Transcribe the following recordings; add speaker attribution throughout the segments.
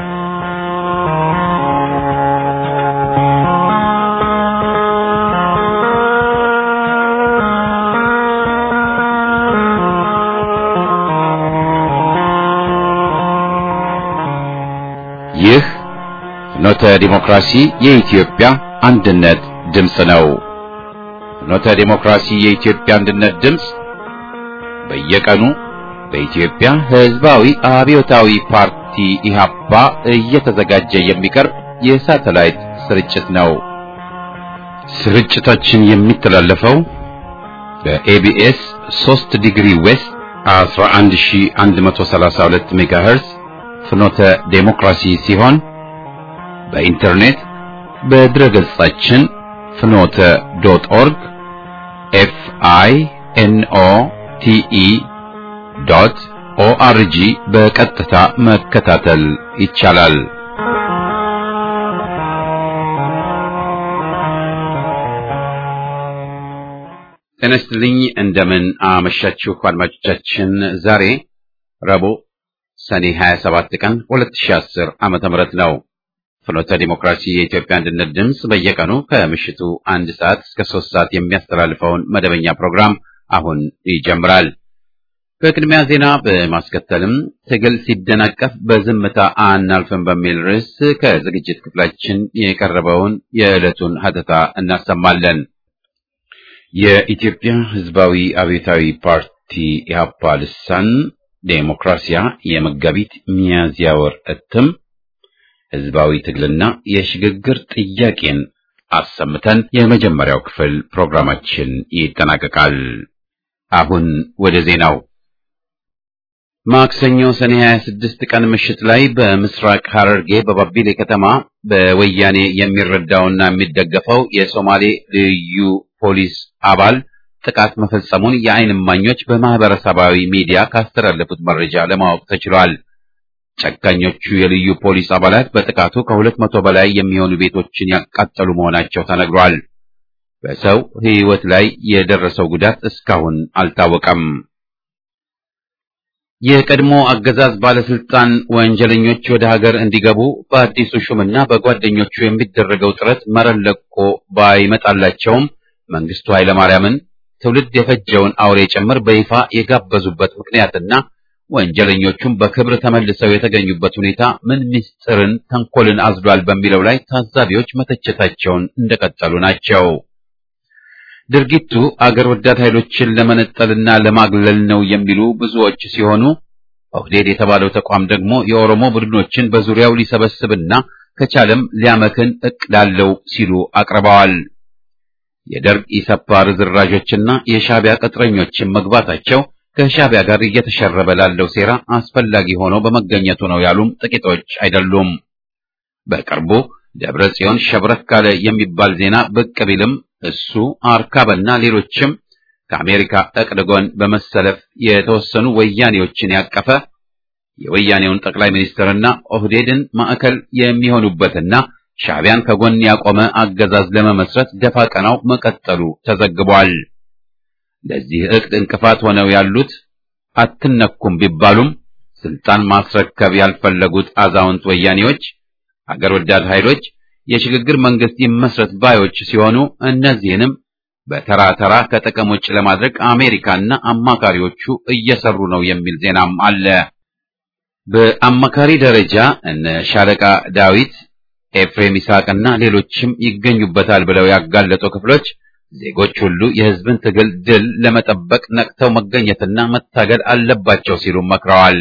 Speaker 1: ይህ ፍኖተ ዲሞክራሲ የኢትዮጵያ አንድነት ድምፅ ነው። ፍኖተ ዲሞክራሲ የኢትዮጵያ አንድነት ድምፅ በየቀኑ በኢትዮጵያ ሕዝባዊ አብዮታዊ ፓርቲ ኢህአፓ እየተዘጋጀ የሚቀርብ የሳተላይት ስርጭት ነው። ስርጭታችን የሚተላለፈው በኤቢኤስ 3 ዲግሪ ዌስት 11132 ሜጋሄርዝ ፍኖተ ዴሞክራሲ ሲሆን በኢንተርኔት በድረ ገጻችን ፍኖተ ዶት ኦርግ ኤፍ አይ ኤን ኦ ቲ ኢ ዶት ኦአርጂ በቀጥታ መከታተል ይቻላል። ጤና ይስጥልኝ። እንደምን አመሻችሁ አድማጮቻችን። ዛሬ ረቡዕ ሰኔ 27 ቀን 2010 ዓመተ ምህረት ነው። ፍኖተ ዲሞክራሲ የኢትዮጵያ አንድነት ድምፅ በየቀኑ ከምሽቱ አንድ ሰዓት እስከ ሶስት ሰዓት የሚያስተላልፈውን መደበኛ ፕሮግራም አሁን ይጀምራል። በቅድሚያ ዜና በማስከተልም ትግል ሲደናቀፍ በዝምታ አናልፍም በሚል ርዕስ ከዝግጅት ክፍላችን የቀረበውን የዕለቱን ሀተታ እናሰማለን። የኢትዮጵያ ሕዝባዊ አብዮታዊ ፓርቲ ኢህአፓ ልሳን ዴሞክራሲያ የመጋቢት ሚያዝያ ወር እትም ህዝባዊ ትግልና የሽግግር ጥያቄን አሰምተን የመጀመሪያው ክፍል ፕሮግራማችን ይጠናቀቃል። አሁን ወደ ዜናው። ማክሰኞ ሰኔ 26 ቀን ምሽት ላይ በምስራቅ ሐረርጌ በባቢሌ ከተማ በወያኔ የሚረዳውና የሚደገፈው የሶማሌ ልዩ ፖሊስ አባል ጥቃት መፈጸሙን የዓይን እማኞች በማህበረሰባዊ ሚዲያ ካስተላለፉት መረጃ ለማወቅ ተችሏል። ጨካኞቹ የልዩ ፖሊስ አባላት በጥቃቱ ከሁለት መቶ በላይ የሚሆኑ ቤቶችን ያቃጠሉ መሆናቸው ተነግሯል። በሰው ሕይወት ላይ የደረሰው ጉዳት እስካሁን አልታወቀም። የቀድሞ አገዛዝ ባለስልጣን ወንጀለኞች ወደ ሀገር እንዲገቡ በአዲሱ ሹምና በጓደኞቹ የሚደረገው ጥረት መረን ለቆ ባይመጣላቸውም መንግስቱ ኃይለማርያምን ትውልድ የፈጀውን አውሬ ጭምር በይፋ የጋበዙበት ምክንያትና ወንጀለኞቹም በክብር ተመልሰው የተገኙበት ሁኔታ ምን ምስጢርን፣ ተንኮልን አዝሏል በሚለው ላይ ታዛቢዎች መተቸታቸውን እንደቀጠሉ ናቸው። ድርጊቱ አገር ወዳድ ኃይሎችን ለመነጠልና ለማግለል ነው የሚሉ ብዙዎች ሲሆኑ ኦህዴድ የተባለው ተቋም ደግሞ የኦሮሞ ቡድኖችን በዙሪያው ሊሰበስብና ከቻለም ሊያመክን እቅድ አለው ሲሉ አቅርበዋል። የደርግ ኢሰፓ ርዝራዦችና የሻዕቢያ ቅጥረኞችን መግባታቸው ከሻዕቢያ ጋር እየተሸረበ ላለው ሴራ አስፈላጊ ሆኖ በመገኘቱ ነው ያሉም ጥቂቶች አይደሉም። በቅርቡ ደብረ ጽዮን ሸብረክ ካለ የሚባል ዜና ብቅ ቢልም እሱ አርካበና ሌሎችም ከአሜሪካ እቅድ ጎን በመሰለፍ የተወሰኑ ወያኔዎችን ያቀፈ የወያኔውን ጠቅላይ ሚኒስትርና ኦህዴድን ማዕከል የሚሆኑበትና ሻዕቢያን ከጎን ያቆመ አገዛዝ ለመመስረት ደፋ ቀናው መቀጠሉ ተዘግቧል። ለዚህ እቅድ እንቅፋት ሆነው ያሉት አትነኩም ቢባሉም ስልጣን ማስረከብ ያልፈለጉት አዛውንት ወያኔዎች፣ አገር ወዳድ ኃይሎች የሽግግር መንግስት ይመስረት ባዮች ሲሆኑ እነዚህንም በተራ ተራ ከጥቅም ውጭ ለማድረግ አሜሪካና አማካሪዎቹ እየሰሩ ነው የሚል ዜናም አለ። በአማካሪ ደረጃ እነ ሻለቃ ዳዊት ኤፍሬም ይስሐቅና ሌሎችም ይገኙበታል ብለው ያጋለጡ ክፍሎች ዜጎች ሁሉ የህዝብን ትግል ድል ለመጠበቅ ነቅተው መገኘትና መታገል አለባቸው ሲሉ መክረዋል።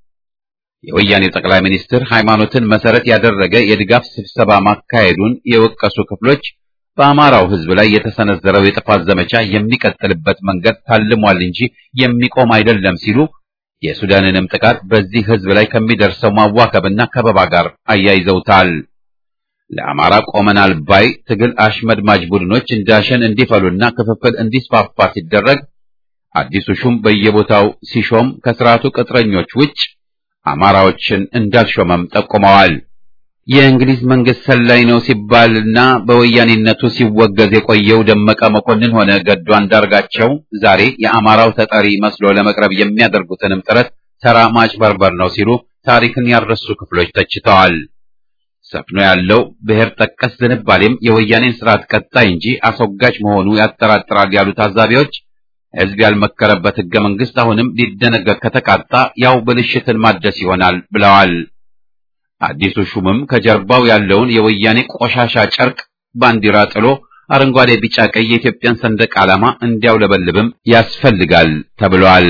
Speaker 1: የወያኔው ጠቅላይ ሚኒስትር ሃይማኖትን መሰረት ያደረገ የድጋፍ ስብሰባ ማካሄዱን የወቀሱ ክፍሎች በአማራው ህዝብ ላይ የተሰነዘረው የጥፋት ዘመቻ የሚቀጥልበት መንገድ ታልሟል እንጂ የሚቆም አይደለም ሲሉ የሱዳንንም ጥቃት በዚህ ህዝብ ላይ ከሚደርሰው ማዋከብና ከበባ ጋር አያይዘውታል። ለአማራ ቆመናል ባይ ትግል አሽመድማጅ ቡድኖች እንዳሸን እንዲፈሉና ክፍፍል እንዲስፋፋ ሲደረግ አዲሱ ሹም በየቦታው ሲሾም ከስርዓቱ ቅጥረኞች ውጭ አማራዎችን እንዳልሾመም ጠቁመዋል። የእንግሊዝ መንግስት ሰላይ ነው ሲባልና በወያኔነቱ ሲወገዝ የቆየው ደመቀ መኮንን ሆነ ገዱ አንዳርጋቸው ዛሬ የአማራው ተጠሪ መስሎ ለመቅረብ የሚያደርጉትንም ጥረት ተራ ማጭበርበር ነው ሲሉ ታሪክን ያረሱ ክፍሎች ተችተዋል። ሰፍኖ ያለው ብሔር ጠቀስ ዝንባሌም የወያኔን ስርዓት ቀጣይ እንጂ አስወጋጅ መሆኑ ያጠራጥራል ያሉ ታዛቢዎች ሕዝብ ያልመከረበት ሕገ መንግሥት አሁንም ሊደነገግ ከተቃጣ ያው ብልሽትን ማደስ ይሆናል ብለዋል። አዲሱ ሹምም ከጀርባው ያለውን የወያኔ ቆሻሻ ጨርቅ ባንዲራ ጥሎ አረንጓዴ፣ ቢጫ፣ ቀይ የኢትዮጵያን ሰንደቅ ዓላማ እንዲያውለበልብም ያስፈልጋል ተብሏል።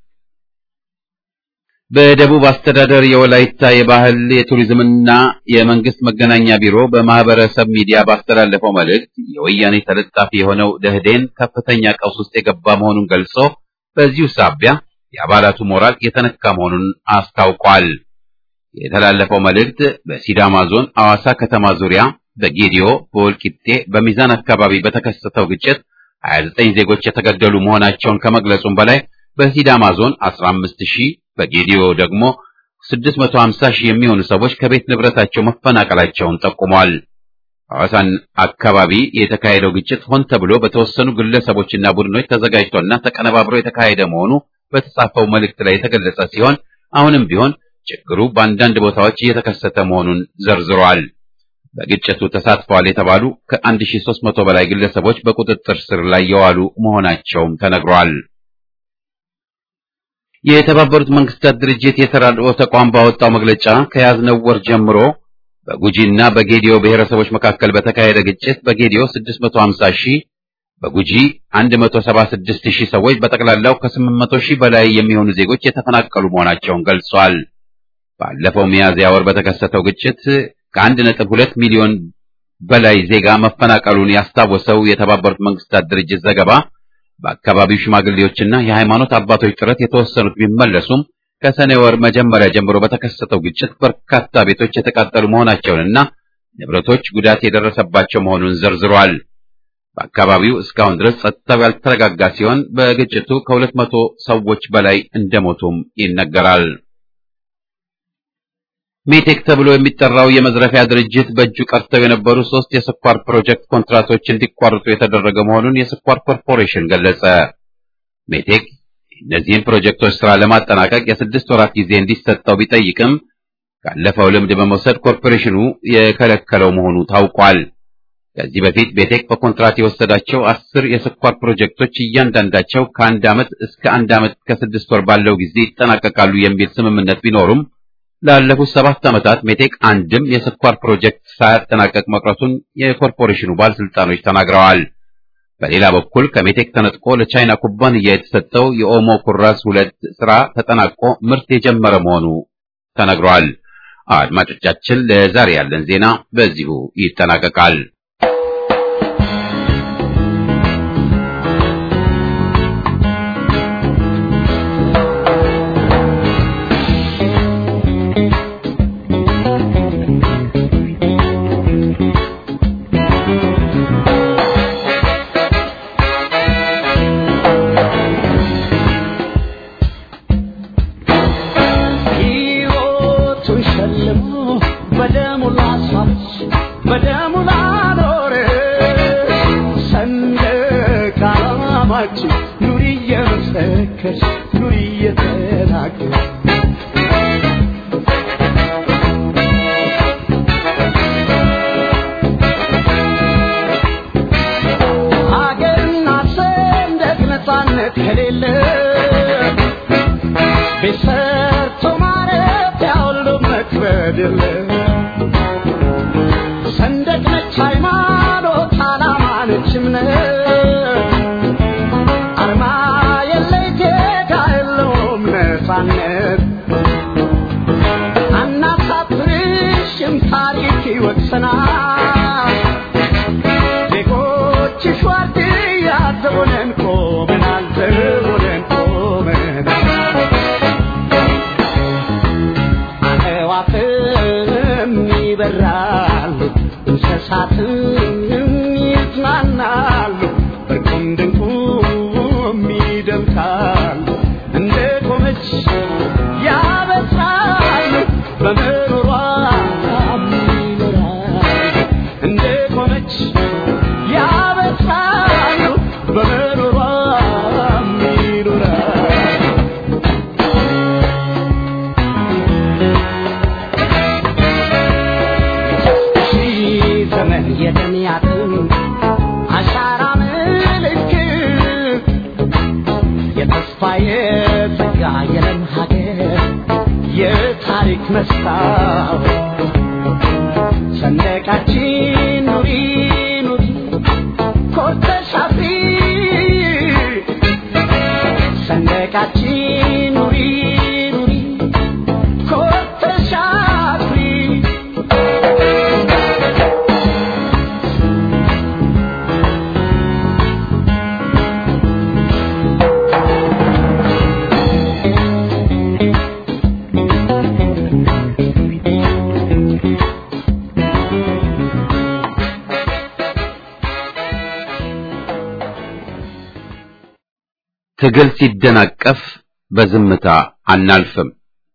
Speaker 1: በደቡብ አስተዳደር የወላይታ የባህል የቱሪዝምና የመንግስት መገናኛ ቢሮ በማህበረሰብ ሚዲያ ባስተላለፈው መልእክት የወያኔ ተለጣፊ የሆነው ደህዴን ከፍተኛ ቀውስ ውስጥ የገባ መሆኑን ገልጾ በዚሁ ሳቢያ የአባላቱ ሞራል የተነካ መሆኑን አስታውቋል። የተላለፈው መልእክት በሲዳማ ዞን አዋሳ ከተማ ዙሪያ በጌዲዮ፣ በወልቂጤ፣ በሚዛን አካባቢ በተከሰተው ግጭት 29 ዜጎች የተገደሉ መሆናቸውን ከመግለጹም በላይ በሲዳማ ዞን 15 ሺህ በጌዲዮ ደግሞ 650 ሺህ የሚሆኑ ሰዎች ከቤት ንብረታቸው መፈናቀላቸውን ጠቁሟል። ሐዋሳን አካባቢ የተካሄደው ግጭት ሆን ተብሎ በተወሰኑ ግለሰቦችና ቡድኖች ተዘጋጅቶና ተቀነባብሮ የተካሄደ መሆኑ በተጻፈው መልእክት ላይ የተገለጸ ሲሆን አሁንም ቢሆን ችግሩ በአንዳንድ ቦታዎች እየተከሰተ መሆኑን ዘርዝሯል። በግጭቱ ተሳትፈዋል የተባሉ ከ1300 በላይ ግለሰቦች በቁጥጥር ስር ላይ የዋሉ መሆናቸውም ተነግሯል። የተባበሩት መንግስታት ድርጅት የተራድኦ ተቋም ባወጣው መግለጫ ከያዝነው ወር ጀምሮ በጉጂና በጌዲዮ ብሔረሰቦች መካከል በተካሄደ ግጭት በጌዲዮ 650 ሺህ በጉጂ 176 ሺህ ሰዎች በጠቅላላው ከ800 ሺህ በላይ የሚሆኑ ዜጎች የተፈናቀሉ መሆናቸውን ገልጿል። ባለፈው ሚያዝያ ወር በተከሰተው ግጭት ከአንድ ነጥብ ሁለት ሚሊዮን በላይ ዜጋ መፈናቀሉን ያስታወሰው የተባበሩት መንግስታት ድርጅት ዘገባ በአካባቢው ሽማግሌዎችና የሃይማኖት አባቶች ጥረት የተወሰኑት ቢመለሱም ከሰኔ ወር መጀመሪያ ጀምሮ በተከሰተው ግጭት በርካታ ቤቶች የተቃጠሉ መሆናቸውንና ንብረቶች ጉዳት የደረሰባቸው መሆኑን ዘርዝሯል። በአካባቢው እስካሁን ድረስ ጸጥታው ያልተረጋጋ ሲሆን በግጭቱ ከሁለት መቶ ሰዎች በላይ እንደሞቱም ይነገራል። ሜቴክ ተብሎ የሚጠራው የመዝረፊያ ድርጅት በእጁ ቀርተው የነበሩ ሶስት የስኳር ፕሮጀክት ኮንትራቶች እንዲቋረጡ የተደረገ መሆኑን የስኳር ኮርፖሬሽን ገለጸ። ሜቴክ እነዚህን ፕሮጀክቶች ስራ ለማጠናቀቅ የስድስት ወራት ጊዜ እንዲሰጠው ቢጠይቅም ካለፈው ልምድ በመውሰድ ኮርፖሬሽኑ የከለከለው መሆኑ ታውቋል። ከዚህ በፊት ሜቴክ በኮንትራት የወሰዳቸው አስር የስኳር ፕሮጀክቶች እያንዳንዳቸው ከአንድ ዓመት እስከ አንድ ዓመት ከስድስት ወር ባለው ጊዜ ይጠናቀቃሉ የሚል ስምምነት ቢኖሩም ላለፉት ሰባት ዓመታት ሜቴክ አንድም የስኳር ፕሮጀክት ሳያጠናቀቅ መቅረቱን የኮርፖሬሽኑ ባለስልጣኖች ተናግረዋል። በሌላ በኩል ከሜቴክ ተነጥቆ ለቻይና ኩባንያ የተሰጠው የኦሞ ኩራዝ ሁለት ስራ ተጠናቆ ምርት የጀመረ መሆኑ ተነግሯል። አድማጮቻችን፣ ለዛሬ ያለን ዜና በዚሁ ይጠናቀቃል።
Speaker 2: Thank you. መስታወት ሰንደቃችን ኑሪ ኑሪ ኮርተሽ አፍሪ ሰንደቃችን ኑሪ ኑሪ ኮርተሽ አፍሪ
Speaker 1: ትግል ሲደናቀፍ በዝምታ አናልፍም።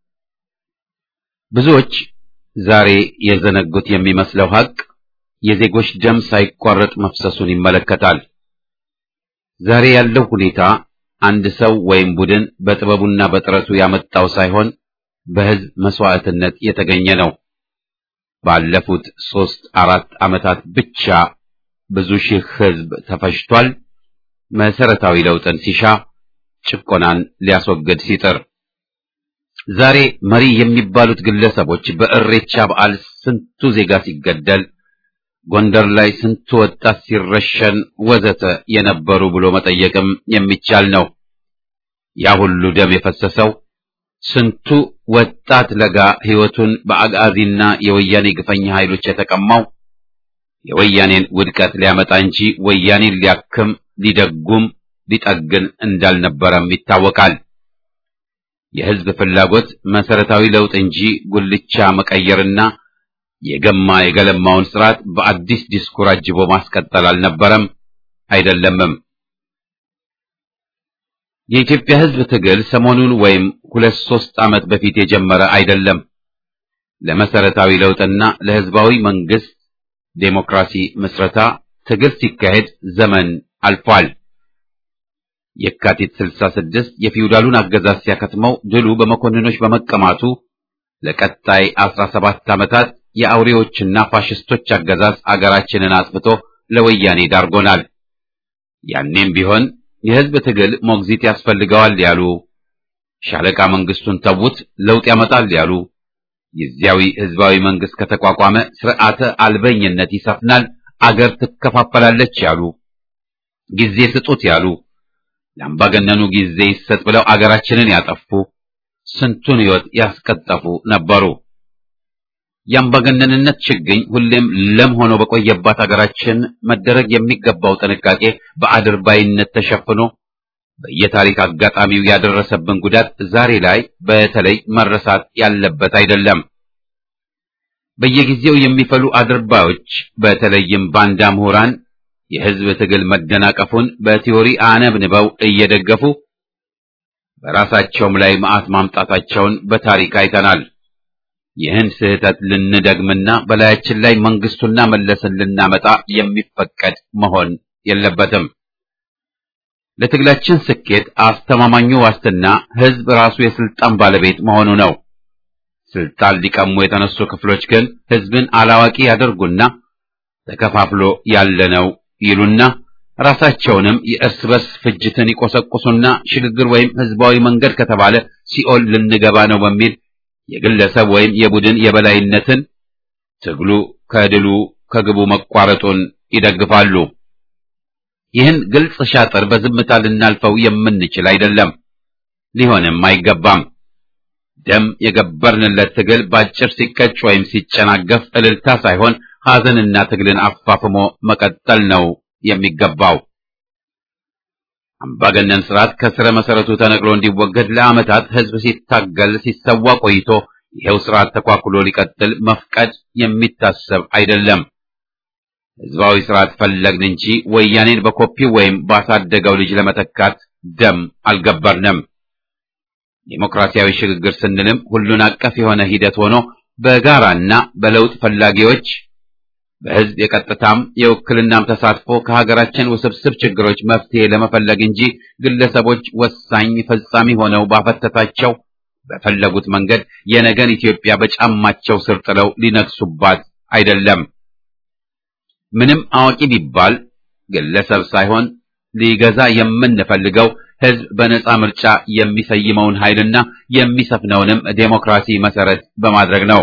Speaker 1: ብዙዎች ዛሬ የዘነጉት የሚመስለው ሐቅ የዜጎች ደም ሳይቋረጥ መፍሰሱን ይመለከታል። ዛሬ ያለው ሁኔታ አንድ ሰው ወይም ቡድን በጥበቡና በጥረቱ ያመጣው ሳይሆን በሕዝብ መስዋዕትነት የተገኘ ነው። ባለፉት ሦስት አራት ዓመታት ብቻ ብዙ ሺህ ሕዝብ ተፈጅቷል። መሰረታዊ ለውጥን ሲሻ ጭቆናን ሊያስወግድ ሲጥር ዛሬ መሪ የሚባሉት ግለሰቦች በእሬቻ በዓል ስንቱ ዜጋ ሲገደል፣ ጎንደር ላይ ስንቱ ወጣት ሲረሸን ወዘተ የነበሩ ብሎ መጠየቅም የሚቻል ነው። ያ ሁሉ ደም የፈሰሰው ስንቱ ወጣት ለጋ ሕይወቱን በአጋዚና የወያኔ ግፈኛ ኃይሎች የተቀማው የወያኔን ውድቀት ሊያመጣ እንጂ ወያኔን ሊያክም ሊደጉም ሊጠግን እንዳልነበረም ይታወቃል። የሕዝብ ፍላጎት መሰረታዊ ለውጥ እንጂ ጉልቻ መቀየርና የገማ የገለማውን ስርዓት በአዲስ ዲስኩር አጅቦ ማስቀጠል አልነበረም አይደለምም። የኢትዮጵያ ሕዝብ ትግል ሰሞኑን ወይም ሁለት ሦስት ዓመት በፊት የጀመረ አይደለም። ለመሰረታዊ ለውጥና ለሕዝባዊ መንግስት ዴሞክራሲ ምስረታ ትግል ሲካሄድ ዘመን አልፏል። የካቲት 66 የፊውዳሉን አገዛዝ ሲያከትመው ድሉ በመኮንኖች በመቀማቱ ለቀጣይ 17 ዓመታት የአውሬዎችና ፋሽስቶች አገዛዝ አገራችንን አጥፍቶ ለወያኔ ዳርጎናል። ያኔም ቢሆን የሕዝብ ትግል ሞግዚት ያስፈልገዋል ያሉ፣ ሻለቃ መንግስቱን ተዉት ለውጥ ያመጣል ያሉ፣ ጊዜያዊ ሕዝባዊ መንግስት ከተቋቋመ ስርዓተ አልበኝነት ይሰፍናል፣ አገር ትከፋፈላለች ያሉ፣ ጊዜ ስጡት ያሉ ለአምባገነኑ ጊዜ ይሰጥ ብለው አገራችንን ያጠፉ ስንቱን ሕይወት ያስቀጠፉ ነበሩ። የአምባገነንነት ችግኝ ሁሌም ለም ሆኖ በቆየባት አገራችን መደረግ የሚገባው ጥንቃቄ በአድርባይነት ተሸፍኖ በየታሪክ አጋጣሚው ያደረሰብን ጉዳት ዛሬ ላይ በተለይ መረሳት ያለበት አይደለም። በየጊዜው የሚፈሉ አድርባዮች በተለይም ባንዳ ምሁራን የሕዝብ ትግል መደናቀፉን በቲዮሪ አነብንበው እየደገፉ በራሳቸውም ላይ መዓት ማምጣታቸውን በታሪክ አይተናል። ይህን ስህተት ልንደግምና በላያችን ላይ መንግስቱና መለስን ልናመጣ የሚፈቀድ መሆን የለበትም። ለትግላችን ስኬት አስተማማኙ ዋስትና ሕዝብ ራሱ የስልጣን ባለቤት መሆኑ ነው። ስልጣን ሊቀሙ የተነሱ ክፍሎች ግን ሕዝብን አላዋቂ ያደርጉና ተከፋፍሎ ያለነው ይሉና ራሳቸውንም የእርስ በርስ ፍጅትን ይቆሰቁሱና ሽግግር ወይም ህዝባዊ መንገድ ከተባለ ሲኦል ልንገባ ነው በሚል የግለሰብ ወይም የቡድን የበላይነትን ትግሉ ከድሉ ከግቡ መቋረጡን ይደግፋሉ። ይህን ግልጽ ሻጥር በዝምታ ልናልፈው የምንችል አይደለም፣ ሊሆንም አይገባም። ደም የገበርንለት ትግል ባጭር ሲቀጭ ወይም ሲጨናገፍ እልልታ ሳይሆን ሐዘንና ትግልን አፋፍሞ መቀጠል ነው የሚገባው። አምባገነን ስርዓት ከስረ መሰረቱ ተነቅሎ እንዲወገድ ለዓመታት ህዝብ ሲታገል ሲሰዋ ቆይቶ ይሄው ስርዓት ተኳኩሎ ሊቀጥል መፍቀድ የሚታሰብ አይደለም። ህዝባዊ ስርዓት ፈለግን እንጂ ወያኔን በኮፒው ወይም ባሳደገው ልጅ ለመተካት ደም አልገበርንም። ዴሞክራሲያዊ ሽግግር ስንልም ሁሉን አቀፍ የሆነ ሂደት ሆኖ በጋራና በለውጥ ፈላጊዎች በህዝብ የቀጥታም የውክልናም ተሳትፎ ከሀገራችን ውስብስብ ችግሮች መፍትሄ ለመፈለግ እንጂ ግለሰቦች ወሳኝ ፈጻሚ ሆነው ባፈተታቸው በፈለጉት መንገድ የነገን ኢትዮጵያ በጫማቸው ስር ጥለው ሊነግሱባት አይደለም። ምንም አዋቂ ቢባል ግለሰብ ሳይሆን ሊገዛ የምንፈልገው ህዝብ በነጻ ምርጫ የሚሰይመውን ኃይልና የሚሰፍነውንም ዴሞክራሲ መሰረት በማድረግ ነው።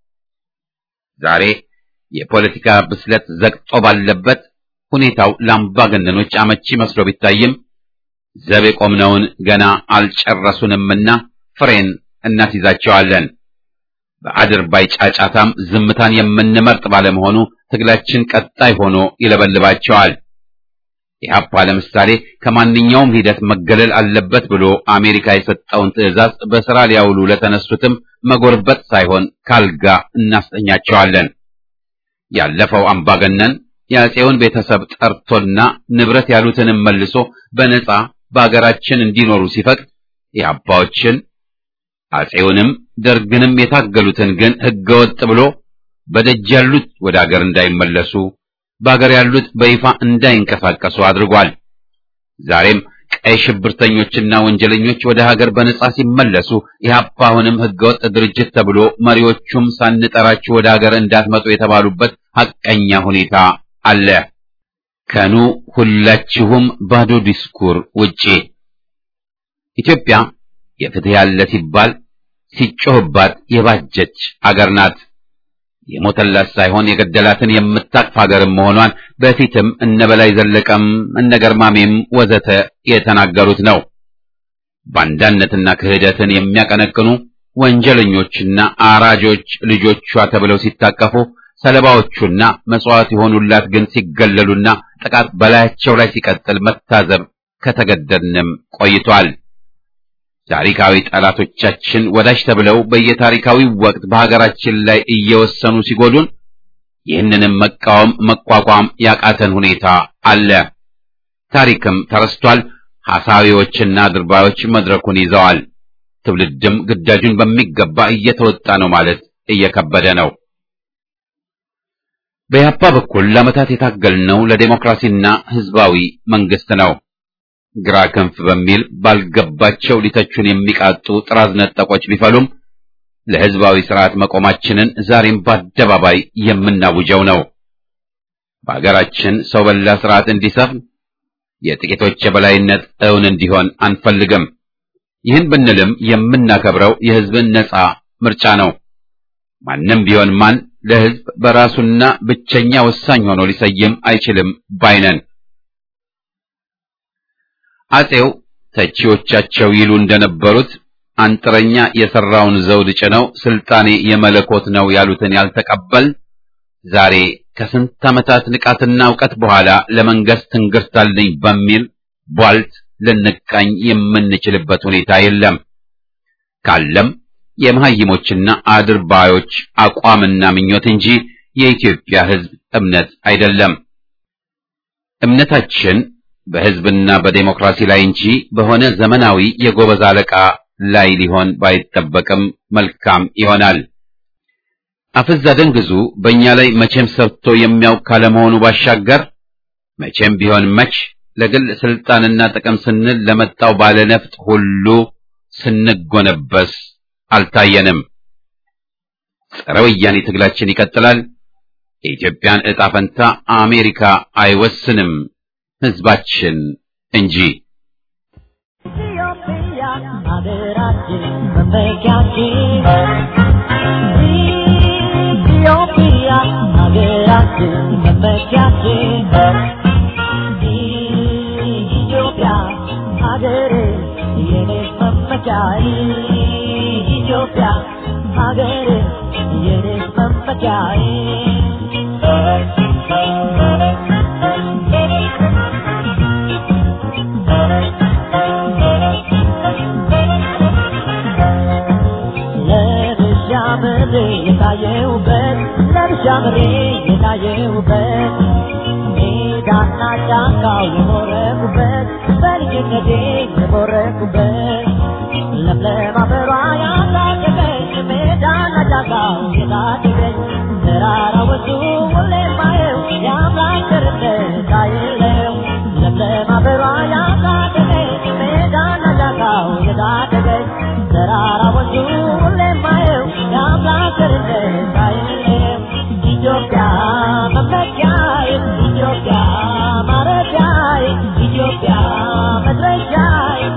Speaker 1: ዛሬ የፖለቲካ ብስለት ዘግጦ ባለበት ሁኔታው ለአምባገነኖች አመቺ መስሎ ቢታይም ዘብ የቆምነውን ገና አልጨረሱንምና ፍሬን እናስይዛቸዋለን። በአድርባይ ጫጫታም ዝምታን የምንመርጥ ባለመሆኑ ትግላችን ቀጣይ ሆኖ ይለበልባቸዋል። ኢህአፓ ለምሳሌ ከማንኛውም ሂደት መገለል አለበት ብሎ አሜሪካ የሰጠውን ትዕዛዝ በስራ ሊያውሉ ለተነሱትም መጎርበጥ ሳይሆን ካልጋ እናስተኛቸዋለን። ያለፈው አምባገነን የአፄውን ቤተሰብ ጠርቶና ንብረት ያሉትንም መልሶ በነጻ በአገራችን እንዲኖሩ ሲፈቅድ ኢህአፓዎችን አፄውንም ደርግንም የታገሉትን ግን ህገወጥ ብሎ በደጅ ያሉት ወደ አገር እንዳይመለሱ በአገር ያሉት በይፋ እንዳይንቀሳቀሱ አድርጓል። ዛሬም ቀይ ሽብርተኞችና ወንጀለኞች ወደ ሀገር በነጻ ሲመለሱ ኢህአፓ አሁንም ህገወጥ ድርጅት ተብሎ መሪዎቹም ሳንጠራችሁ ወደ ሀገር እንዳትመጡ የተባሉበት ሐቀኛ ሁኔታ አለ። ከኑ ሁላችሁም ባዶ ዲስኩር ውጪ ኢትዮጵያ የፍትህ ያለ ሲባል ሲጮህባት የባጀች አገር ናት። የሞተላት ሳይሆን የገደላትን የምታቅፍ ሀገርም መሆኗን በፊትም እነ በላይ ዘለቀም እነ ገርማሜም ወዘተ የተናገሩት ነው። ባንዳነትና ክህደትን የሚያቀነቅኑ ወንጀለኞችና አራጆች ልጆቿ ተብለው ሲታቀፉ ሰለባዎቹና መስዋዕት የሆኑላት ግን ሲገለሉና ጥቃት በላያቸው ላይ ሲቀጥል መታዘብ ከተገደድንም ቆይቷል። ታሪካዊ ጠላቶቻችን ወዳጅ ተብለው በየታሪካዊ ወቅት በሀገራችን ላይ እየወሰኑ ሲጎዱን ይህንንም መቃወም መቋቋም ያቃተን ሁኔታ አለ። ታሪክም ተረስቷል። ሐሳዊዎችና ድርባዮች መድረኩን ይዘዋል። ትውልድም ግዳጁን በሚገባ እየተወጣ ነው ማለት እየከበደ ነው። በያፓ በኩል ለዓመታት የታገልነው ለዴሞክራሲና ህዝባዊ መንግስት ነው። ግራ ክንፍ በሚል ባልገባቸው ሊተቹን የሚቃጡ ጥራዝ ነጠቆች ቢፈሉም ለህዝባዊ ስርዓት መቆማችንን ዛሬም በአደባባይ የምናውጀው ነው። በአገራችን ሰው በላ ስርዓት እንዲሰፍን የጥቂቶች የበላይነት እውን እንዲሆን አንፈልግም። ይህን ብንልም የምናከብረው የህዝብን ነጻ ምርጫ ነው። ማንም ቢሆን ማን ለህዝብ በራሱና ብቸኛ ወሳኝ ሆኖ ሊሰይም አይችልም ባይነን። አጼው ተቺዎቻቸው ይሉ እንደነበሩት አንጥረኛ የሰራውን ዘውድ ጭነው ስልጣኔ የመለኮት ነው ያሉትን ያልተቀበል ዛሬ ከስንት ዓመታት ንቃትና እውቀት በኋላ ለመንገስ ትንግርታልኝ በሚል ቧልት ልንቃኝ የምንችልበት ሁኔታ የለም። ካለም የመሐይሞችና አድርባዮች አቋምና ምኞት እንጂ የኢትዮጵያ ህዝብ እምነት አይደለም። እምነታችን በህዝብና በዴሞክራሲ ላይ እንጂ በሆነ ዘመናዊ የጎበዝ አለቃ ላይ ሊሆን ባይጠበቅም መልካም ይሆናል። አፍዛ ደንግዙ በእኛ ላይ መቼም ሰርቶ የሚያውቅ ካለመሆኑ ባሻገር መቼም ቢሆን መች ለግል ስልጣንና ጥቅም ስንል ለመጣው ባለነፍጥ ሁሉ ስንጎነበስ አልታየንም። ጸረ ወያኔ ትግላችን ይቀጥላል። የኢትዮጵያን ዕጣ ፈንታ አሜሪካ አይወስንም፣ ህዝባችን እንጂ።
Speaker 2: ኢትዮጵያ ሀገራችን መመኪያችን ኢትዮጵያ ሀገራችን መመኪያችን ኢትዮጵያ ሀገሬ የኔ መመኪያ ኢትዮጵያ ሀገሬ የኔ መመኪያ ለብሻ ምሬ የታየውበት ለብሻ ምሬ የታየውበት ሜዳና ጫካው የሞረቁበት በልጅነቴ የሞረቁበት ለምለም አበባ ያሳደገኝ ሜዳና ጫካው የታደገኝ ተራራ ወጡ ሁሌ ማየው የአምላክ ቸርነት አይለው ለምለም አበባ ያሳደገኝ ሜዳና ጫካው የታደገኝ ተራራ ወጡ ሁሌ ማየው የአምላክ ቸርነት አይለው ኢትዮጵያ መመኪያዬ ኢትዮጵያ ማረፊያዬ ኢትዮጵያ መድረሻዬ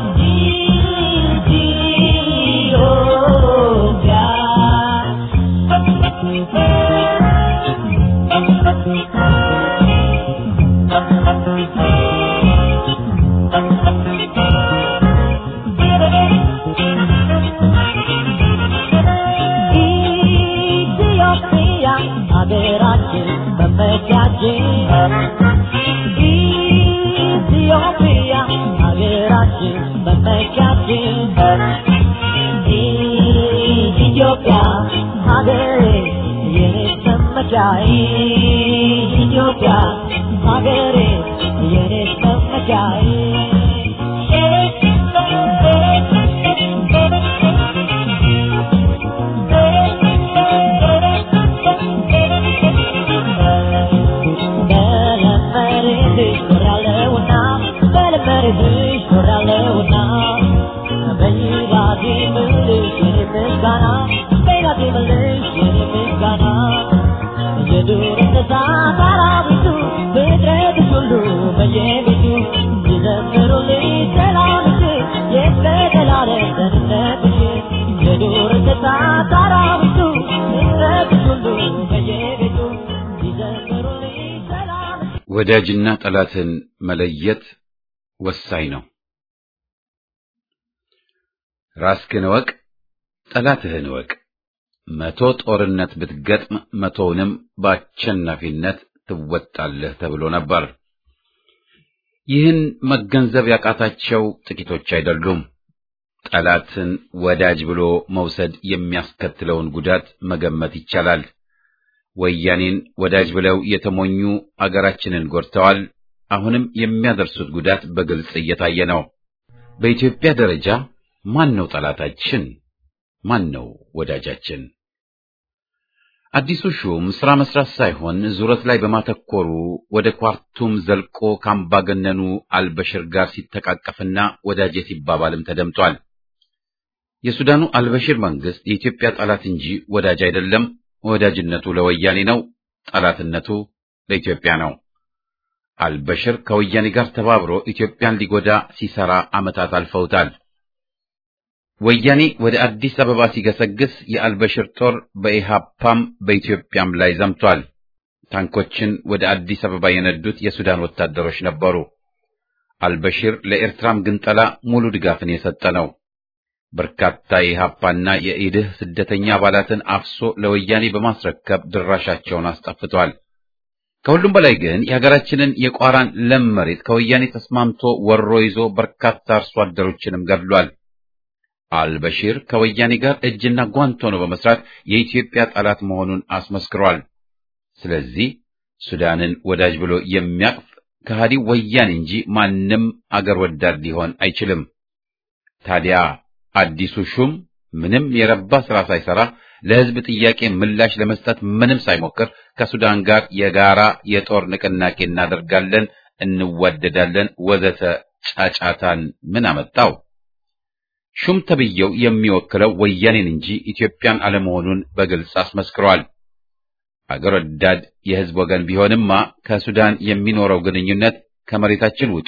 Speaker 2: ኢትዮጵያ ሀገራችን መመኪያችን ኢትዮጵያ ሀገራችን መመኪያችን ኢትዮጵያ ሀገሬ የኔ መመኪያዬ ኢትዮጵያ ሀገሬ የኔ መመኪያዬ
Speaker 1: ወዳጅና ጠላትን መለየት ወሳኝ ነው። ራስህን እወቅ፣ ጠላትህን እወቅ። መቶ ጦርነት ብትገጥም መቶውንም በአሸናፊነት ትወጣለህ ተብሎ ነበር። ይህን መገንዘብ ያቃታቸው ጥቂቶች አይደሉም። ጠላትን ወዳጅ ብሎ መውሰድ የሚያስከትለውን ጉዳት መገመት ይቻላል። ወያኔን ወዳጅ ብለው የተሞኙ አገራችንን ጎድተዋል። አሁንም የሚያደርሱት ጉዳት በግልጽ እየታየ ነው። በኢትዮጵያ ደረጃ ማን ነው ጠላታችን? ማን ነው ወዳጃችን? አዲሱ ሹም ስራ መስራት ሳይሆን ዙረት ላይ በማተኮሩ ወደ ኳርቱም ዘልቆ ካምባገነኑ አልበሽር ጋር ሲተቃቀፍና ወዳጄ ሲባባልም ተደምጧል። የሱዳኑ አልበሽር መንግስት የኢትዮጵያ ጠላት እንጂ ወዳጅ አይደለም። ወዳጅነቱ ለወያኔ ነው፣ ጠላትነቱ ለኢትዮጵያ ነው። አልበሽር ከወያኔ ጋር ተባብሮ ኢትዮጵያን ሊጎዳ ሲሰራ ዓመታት አልፈውታል። ወያኔ ወደ አዲስ አበባ ሲገሰግስ የአልበሽር ጦር በኢሃፓም በኢትዮጵያም ላይ ዘምቷል። ታንኮችን ወደ አዲስ አበባ የነዱት የሱዳን ወታደሮች ነበሩ። አልበሽር ለኤርትራም ግንጠላ ሙሉ ድጋፍን የሰጠ ነው። በርካታ የኢሃፓና የኢድህ ስደተኛ አባላትን አፍሶ ለወያኔ በማስረከብ ድራሻቸውን አስጠፍቷል። ከሁሉም በላይ ግን የሀገራችንን የቋራን ለም መሬት ከወያኔ ተስማምቶ ወሮ ይዞ በርካታ አርሶ አደሮችንም ገድሏል። አልበሺር ከወያኔ ጋር እጅና ጓንት ሆኖ በመስራት የኢትዮጵያ ጠላት መሆኑን አስመስክሯል። ስለዚህ ሱዳንን ወዳጅ ብሎ የሚያቅፍ ከሃዲው ወያኔ እንጂ ማንም አገር ወዳድ ሊሆን አይችልም። ታዲያ አዲሱ ሹም ምንም የረባ ስራ ሳይሰራ ለሕዝብ ጥያቄ ምላሽ ለመስጠት ምንም ሳይሞክር ከሱዳን ጋር የጋራ የጦር ንቅናቄ እናደርጋለን፣ እንዋደዳለን፣ ወዘተ ጫጫታን ምን አመጣው? ሹም ተብዬው የሚወክለው ወያኔን እንጂ ኢትዮጵያን አለመሆኑን በግልጽ አስመስክሯል። አገር ወዳድ የሕዝብ ወገን ቢሆንማ ከሱዳን የሚኖረው ግንኙነት ከመሬታችን ውጡ፣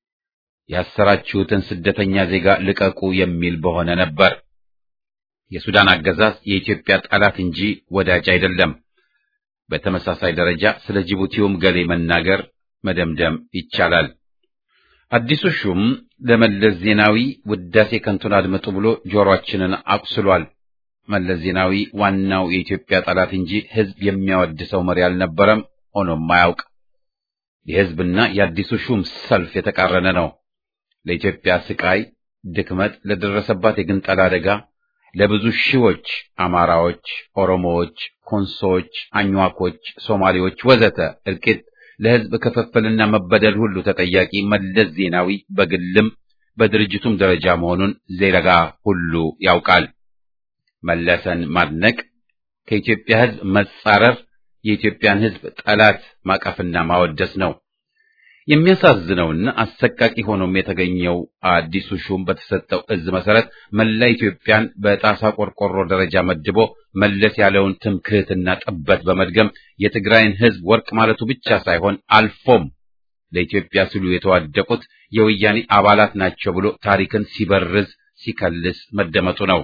Speaker 1: ያሰራችሁትን ስደተኛ ዜጋ ልቀቁ የሚል በሆነ ነበር። የሱዳን አገዛዝ የኢትዮጵያ ጠላት እንጂ ወዳጅ አይደለም። በተመሳሳይ ደረጃ ስለ ጅቡቲውም ገሌ መናገር መደምደም ይቻላል። አዲሱ ሹም ለመለስ ዜናዊ ውዳሴ ከንቱን አድምጡ ብሎ ጆሮአችንን አቁስሏል። መለስ ዜናዊ ዋናው የኢትዮጵያ ጠላት እንጂ ሕዝብ የሚያወድሰው መሪ አልነበረም፣ ሆኖም አያውቅ። የሕዝብና የአዲሱ ሹም ሰልፍ የተቃረነ ነው። ለኢትዮጵያ ስቃይ፣ ድክመት፣ ለደረሰባት የግንጠላ አደጋ ለብዙ ሺዎች አማራዎች፣ ኦሮሞዎች፣ ኮንሶዎች፣ አኝዋኮች፣ ሶማሌዎች ወዘተ እልቂት ለሕዝብ ክፍፍልና መበደል ሁሉ ተጠያቂ መለስ ዜናዊ በግልም በድርጅቱም ደረጃ መሆኑን ዜጋ ሁሉ ያውቃል። መለሰን ማድነቅ ከኢትዮጵያ ሕዝብ መጻረር የኢትዮጵያን ሕዝብ ጠላት ማቀፍና ማወደስ ነው። የሚያሳዝነውና አሰቃቂ ሆኖም የተገኘው አዲሱ ሹም በተሰጠው እዝ መሰረት መላ ኢትዮጵያን በጣሳ ቆርቆሮ ደረጃ መድቦ መለስ ያለውን ትምክህትና ጥበት በመድገም የትግራይን ሕዝብ ወርቅ ማለቱ ብቻ ሳይሆን አልፎም ለኢትዮጵያ ሲሉ የተዋደቁት የወያኔ አባላት ናቸው ብሎ ታሪክን ሲበርዝ ሲከልስ መደመጡ ነው።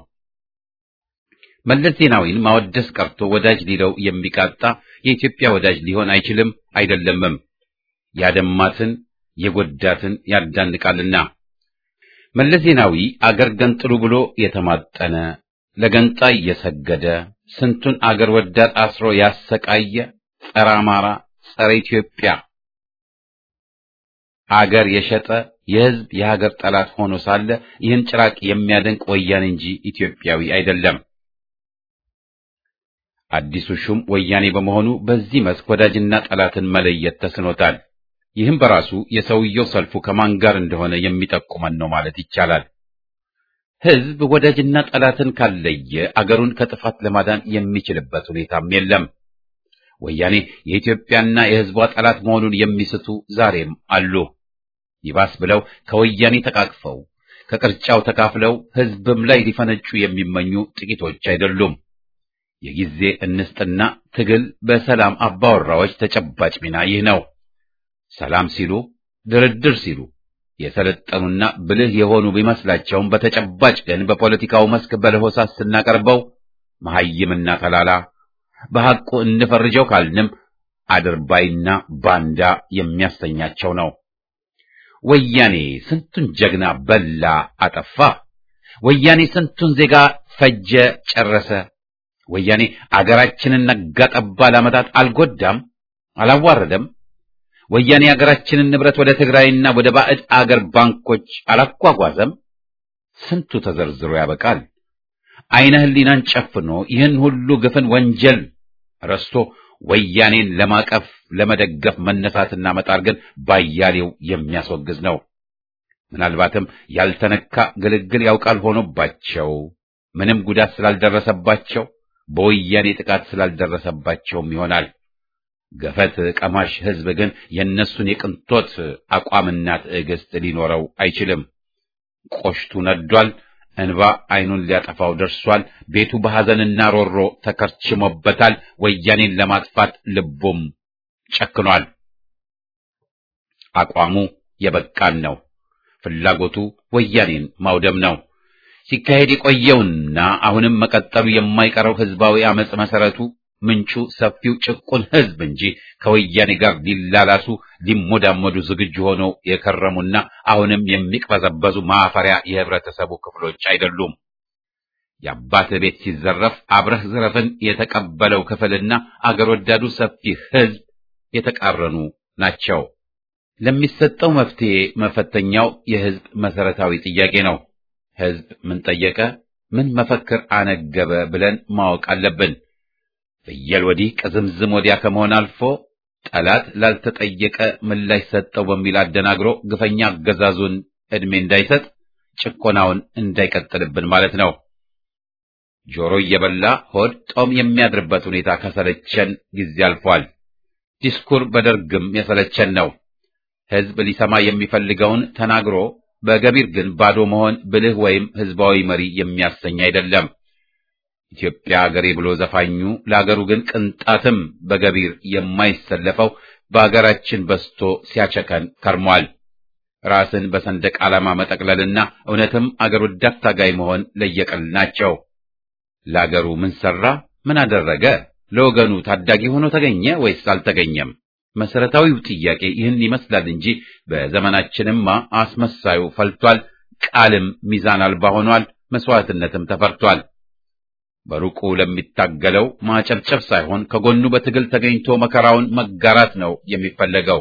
Speaker 1: መለስ ዜናዊን ማወደስ ቀርቶ ወዳጅ ሊለው የሚቃጣ የኢትዮጵያ ወዳጅ ሊሆን አይችልም አይደለምም። ያደማትን የጎዳትን ያዳንቃልና። መለስ ዜናዊ አገር ገንጥሉ ብሎ የተማጠነ ለገንጣይ እየሰገደ ስንቱን አገር ወዳድ አስሮ ያሰቃየ ጸረ አማራ፣ ጸረ ኢትዮጵያ አገር የሸጠ የሕዝብ የሀገር ጠላት ሆኖ ሳለ ይህን ጭራቅ የሚያደንቅ ወያኔ እንጂ ኢትዮጵያዊ አይደለም። አዲሱ ሹም ወያኔ በመሆኑ በዚህ መስክ ወዳጅና ጠላትን መለየት ተስኖታል። ይህም በራሱ የሰውየው ሰልፉ ከማን ጋር እንደሆነ የሚጠቁመን ነው ማለት ይቻላል። ሕዝብ ወዳጅና ጠላትን ካለየ አገሩን ከጥፋት ለማዳን የሚችልበት ሁኔታም የለም። ወያኔ የኢትዮጵያና የሕዝቧ ጠላት መሆኑን የሚስቱ ዛሬም አሉ። ይባስ ብለው ከወያኔ ተቃቅፈው ከቅርጫው ተካፍለው ሕዝብም ላይ ሊፈነጩ የሚመኙ ጥቂቶች አይደሉም። የጊዜ እንስጥና ትግል በሰላም አባወራዎች ተጨባጭ ሚና ይህ ነው። ሰላም ሲሉ ድርድር ሲሉ የሰለጠኑና ብልህ የሆኑ ቢመስላቸውም በተጨባጭ ግን በፖለቲካው መስክ በለሆሳስ ስናቀርበው መሐይምና ተላላ በሐቁ እንፈርጀው ካልንም አድርባይና ባንዳ የሚያሰኛቸው ነው። ወያኔ ስንቱን ጀግና በላ አጠፋ። ወያኔ ስንቱን ዜጋ ፈጀ ጨረሰ። ወያኔ አገራችንን ነጋ ጠባ ለዓመታት አልጎዳም፣ አላዋረደም። ወያኔ አገራችንን ንብረት ወደ ትግራይና ወደ ባዕድ አገር ባንኮች አላጓጓዘም። ስንቱ ተዘርዝሮ ያበቃል። አይነ ህሊናን ጨፍኖ ይህን ሁሉ ግፍን ወንጀል ረስቶ ወያኔን ለማቀፍ ለመደገፍ መነሳትና መጣር ግን ባያሌው የሚያስወግዝ ነው። ምናልባትም ያልተነካ ግልግል ያውቃል ሆኖባቸው ምንም ጉዳት ስላልደረሰባቸው በወያኔ ጥቃት ስላልደረሰባቸውም ይሆናል። ገፈት ቀማሽ ሕዝብ ግን የእነሱን የቅንጦት አቋምና ትዕግስት ሊኖረው አይችልም። ቆሽቱ ነዷል። እንባ አይኑን ሊያጠፋው ደርሷል። ቤቱ በሐዘንና ሮሮ ተከርችሞበታል። ወያኔን ለማጥፋት ልቡም ጨክኗል። አቋሙ የበቃን ነው። ፍላጎቱ ወያኔን ማውደም ነው። ሲካሄድ የቆየውና አሁንም መቀጠሉ የማይቀረው ህዝባዊ አመጽ መሰረቱ ምንጩ ሰፊው ጭቁን ህዝብ እንጂ ከወያኔ ጋር ሊላላሱ ሊሞዳሞዱ ዝግጁ ሆነው የከረሙና አሁንም የሚቅበዘበዙ ማፈሪያ የህብረተሰቡ ክፍሎች አይደሉም። የአባት ቤት ሲዘረፍ አብረህ ዝረፍን የተቀበለው ክፍልና አገር ወዳዱ ሰፊ ህዝብ የተቃረኑ ናቸው። ለሚሰጠው መፍትሄ መፈተኛው የህዝብ መሰረታዊ ጥያቄ ነው። ህዝብ ምን ጠየቀ፣ ምን መፈክር አነገበ ብለን ማወቅ አለብን። ፍየል ወዲህ ቅዝምዝም ወዲያ ከመሆን አልፎ ጠላት ላልተጠየቀ ምላሽ ሰጠው በሚል አደናግሮ ግፈኛ አገዛዙን ዕድሜ እንዳይሰጥ ጭቆናውን እንዳይቀጥልብን ማለት ነው። ጆሮ እየበላ ሆድ ጦም የሚያድርበት ሁኔታ ከሰለቸን ጊዜ አልፏል። ዲስኩር በደርግም የሰለቸን ነው። ህዝብ ሊሰማ የሚፈልገውን ተናግሮ በገቢር ግን ባዶ መሆን ብልህ ወይም ህዝባዊ መሪ የሚያሰኝ አይደለም። ኢትዮጵያ አገሬ ብሎ ዘፋኙ ለአገሩ ግን ቅንጣትም በገቢር የማይሰለፈው በአገራችን በስቶ ሲያቸከን ከርሟል። ራስን በሰንደቅ ዓላማ መጠቅለልና እውነትም አገር ወዳድ ታጋይ መሆን ለየቀል ናቸው። ለአገሩ ምን ሰራ? ምን አደረገ? ለወገኑ ታዳጊ ሆኖ ተገኘ ወይስ አልተገኘም? መሰረታዊው ጥያቄ ይህን ይመስላል እንጂ በዘመናችንማ አስመሳዩ ፈልቷል። ቃልም ሚዛን አልባ ሆኗል። መስዋዕትነትም ተፈርቷል። በሩቁ ለሚታገለው ማጨብጨብ ሳይሆን ከጎኑ በትግል ተገኝቶ መከራውን መጋራት ነው የሚፈለገው።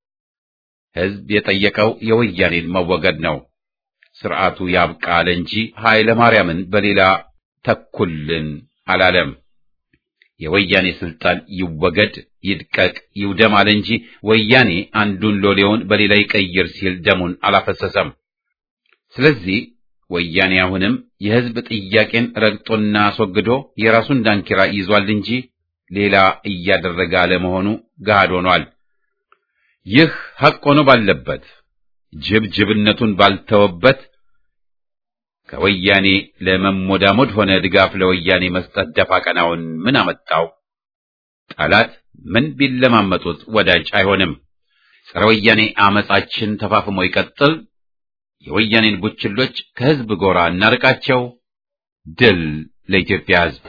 Speaker 1: ህዝብ የጠየቀው የወያኔን መወገድ ነው። ስርዓቱ ያብቃል እንጂ ኃይለ ማርያምን በሌላ ተኩልን አላለም። የወያኔ ስልጣን ይወገድ፣ ይድቀቅ፣ ይውደም አለ እንጂ ወያኔ አንዱን ሎሌውን በሌላ ይቀይር ሲል ደሙን አላፈሰሰም። ስለዚህ ወያኔ አሁንም የህዝብ ጥያቄን ረግጦና አስወግዶ የራሱን ዳንኪራ ይዟል እንጂ ሌላ እያደረገ አለመሆኑ ገሃድ ሆኗል። ይህ ሐቅ ሆኖ ባለበት ጅብ ጅብነቱን ባልተወበት ከወያኔ ለመሞዳሞድ ሆነ ድጋፍ ለወያኔ መስጠት ደፋ ቀናውን ምን አመጣው? ጠላት ምን ቢለማመጡት ወዳጅ አይሆንም። ጸረ ወያኔ አመጻችን ተፋፍሞ ይቀጥል። የወያኔን ቡችሎች ከህዝብ ጎራ እናርቃቸው። ድል ለኢትዮጵያ ህዝብ።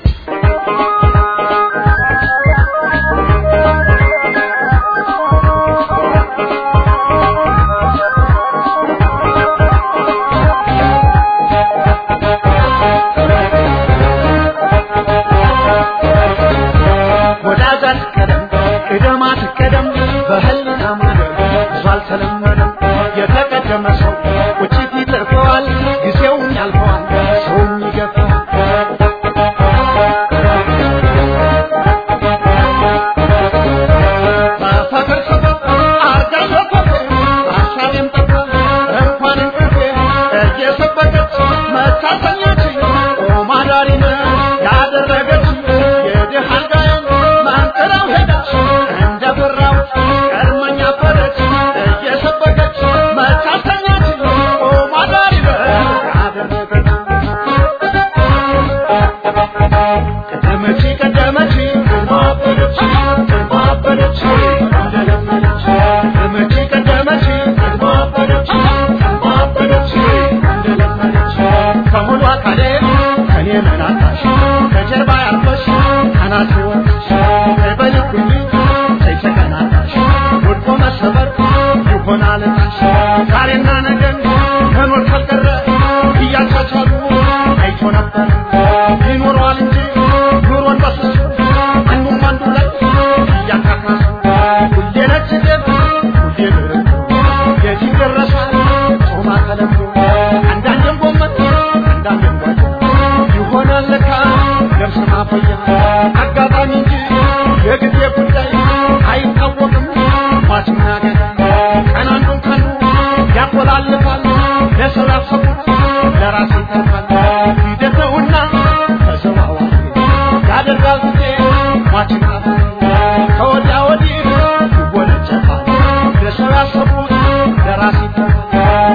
Speaker 3: ጭጋግ ከወዲያ ወዲህ ይወነጨፋል ለሰው ያሰቡት ለራስ ይተፋል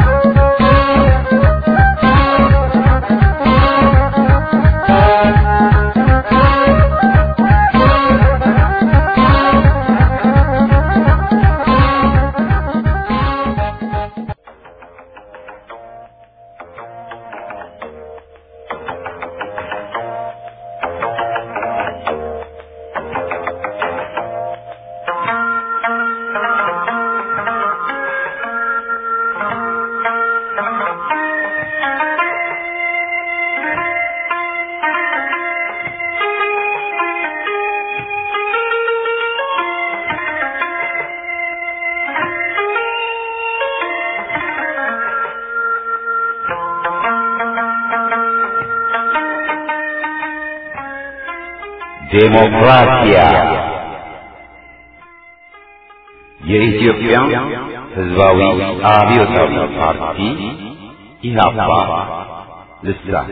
Speaker 4: ዴሞክራሲያ የኢትዮጵያ ሕዝባዊ አብዮታዊ ፓርቲ ኢህአፓ ልሳን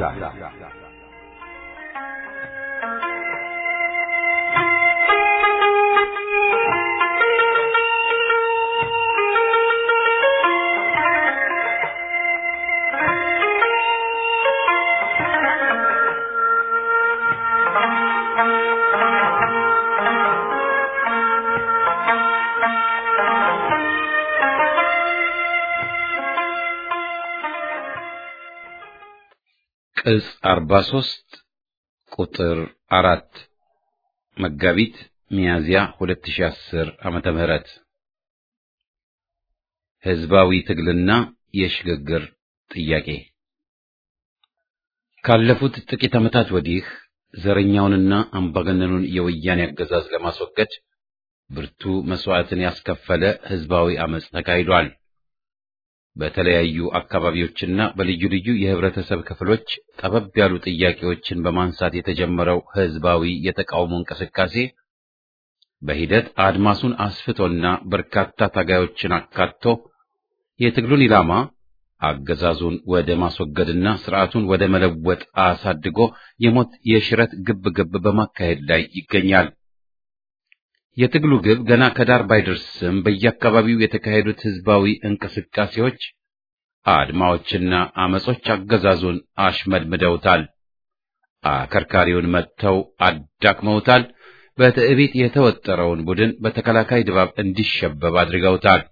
Speaker 1: ቅጽ 43 ቁጥር አራት መጋቢት ሚያዝያ 2010 ዓመተ ምህረት ህዝባዊ ትግልና የሽግግር ጥያቄ ካለፉት ጥቂት ዓመታት ወዲህ ዘረኛውንና አምባገነኑን የወያኔ አገዛዝ ለማስወገድ ብርቱ መስዋዕትን ያስከፈለ ህዝባዊ አመጽ ተካሂዷል። በተለያዩ አካባቢዎችና በልዩ ልዩ የህብረተሰብ ክፍሎች ጠበብ ያሉ ጥያቄዎችን በማንሳት የተጀመረው ህዝባዊ የተቃውሞ እንቅስቃሴ በሂደት አድማሱን አስፍቶና በርካታ ታጋዮችን አካቶ የትግሉን ኢላማ አገዛዙን ወደ ማስወገድና ስርዓቱን ወደ መለወጥ አሳድጎ የሞት የሽረት ግብ ግብ በማካሄድ ላይ ይገኛል። የትግሉ ግብ ገና ከዳር ባይደርስም በየአካባቢው የተካሄዱት ህዝባዊ እንቅስቃሴዎች፣ አድማዎችና አመጾች አገዛዙን አሽመድምደውታል። አከርካሪውን መጥተው አዳክመውታል። በትዕቢት የተወጠረውን ቡድን በተከላካይ ድባብ እንዲሸበብ አድርገውታል።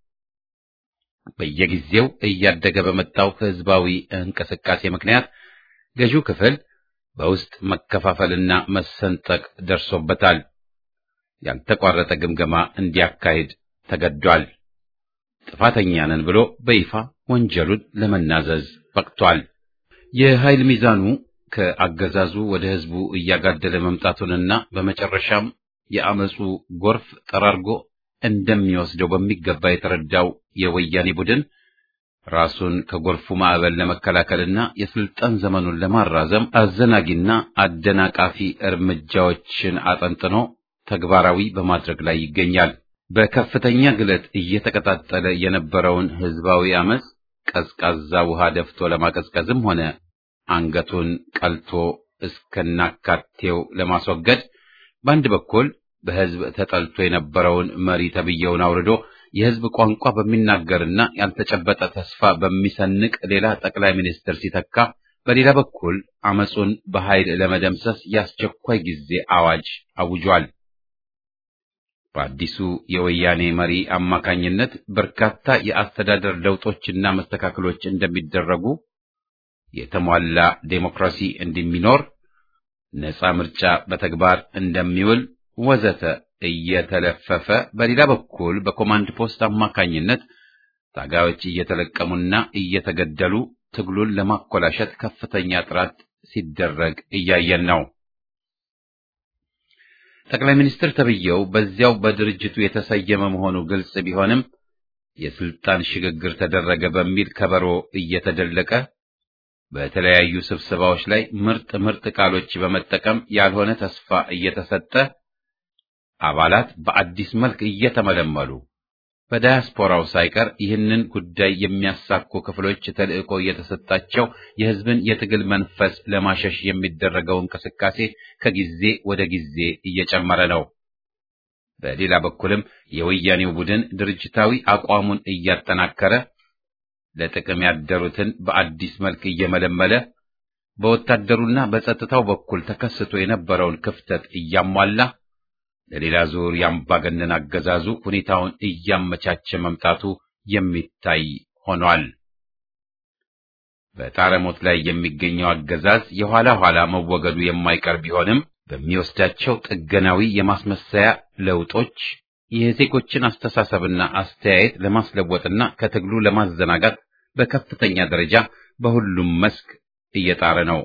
Speaker 1: በየጊዜው እያደገ በመጣው ህዝባዊ እንቅስቃሴ ምክንያት ገዢው ክፍል በውስጥ መከፋፈልና መሰንጠቅ ደርሶበታል። ያልተቋረጠ ግምገማ እንዲያካሂድ ተገዷል። ጥፋተኛ ነን ብሎ በይፋ ወንጀሉን ለመናዘዝ በቅቷል። የኃይል ሚዛኑ ከአገዛዙ ወደ ህዝቡ እያጋደለ መምጣቱንና በመጨረሻም የአመፁ ጎርፍ ጠራርጎ እንደሚወስደው በሚገባ የተረዳው የወያኔ ቡድን ራሱን ከጎርፉ ማዕበል ለመከላከልና የስልጣን ዘመኑን ለማራዘም አዘናጊና አደናቃፊ እርምጃዎችን አጠንጥኖ ተግባራዊ በማድረግ ላይ ይገኛል። በከፍተኛ ግለት እየተቀጣጠለ የነበረውን ህዝባዊ አመፅ ቀዝቃዛ ውሃ ደፍቶ ለማቀዝቀዝም ሆነ አንገቱን ቀልቶ እስከናካቴው ለማስወገድ በአንድ በኩል በህዝብ ተጠልቶ የነበረውን መሪ ተብዬውን አውርዶ የህዝብ ቋንቋ በሚናገርና ያልተጨበጠ ተስፋ በሚሰንቅ ሌላ ጠቅላይ ሚኒስትር ሲተካ፣ በሌላ በኩል አመፁን በኃይል ለመደምሰስ የአስቸኳይ ጊዜ አዋጅ አውጇል። በአዲሱ የወያኔ መሪ አማካኝነት በርካታ የአስተዳደር ለውጦችና መስተካከሎች እንደሚደረጉ፣ የተሟላ ዴሞክራሲ እንደሚኖር፣ ነፃ ምርጫ በተግባር እንደሚውል ወዘተ እየተለፈፈ በሌላ በኩል በኮማንድ ፖስት አማካኝነት ታጋዮች እየተለቀሙና እየተገደሉ ትግሉን ለማኮላሸት ከፍተኛ ጥረት ሲደረግ እያየን ነው። ጠቅላይ ሚኒስትር ተብዬው በዚያው በድርጅቱ የተሰየመ መሆኑ ግልጽ ቢሆንም የስልጣን ሽግግር ተደረገ በሚል ከበሮ እየተደለቀ በተለያዩ ስብሰባዎች ላይ ምርጥ ምርጥ ቃሎች በመጠቀም ያልሆነ ተስፋ እየተሰጠ አባላት በአዲስ መልክ እየተመለመሉ በዳያስፖራው ሳይቀር ይህንን ጉዳይ የሚያሳኩ ክፍሎች ተልዕኮ እየተሰጣቸው የሕዝብን የትግል መንፈስ ለማሸሽ የሚደረገው እንቅስቃሴ ከጊዜ ወደ ጊዜ እየጨመረ ነው። በሌላ በኩልም የወያኔው ቡድን ድርጅታዊ አቋሙን እያጠናከረ ለጥቅም ያደሩትን በአዲስ መልክ እየመለመለ በወታደሩና በጸጥታው በኩል ተከስቶ የነበረውን ክፍተት እያሟላ ለሌላ ዙር የአምባገነን አገዛዙ ሁኔታውን እያመቻቸ መምጣቱ የሚታይ ሆኗል። በጣረሞት ላይ የሚገኘው አገዛዝ የኋላ ኋላ መወገዱ የማይቀር ቢሆንም በሚወስዳቸው ጥገናዊ የማስመሰያ ለውጦች የዜጎችን አስተሳሰብና አስተያየት ለማስለወጥና ከትግሉ ለማዘናጋት በከፍተኛ ደረጃ በሁሉም መስክ እየጣረ ነው።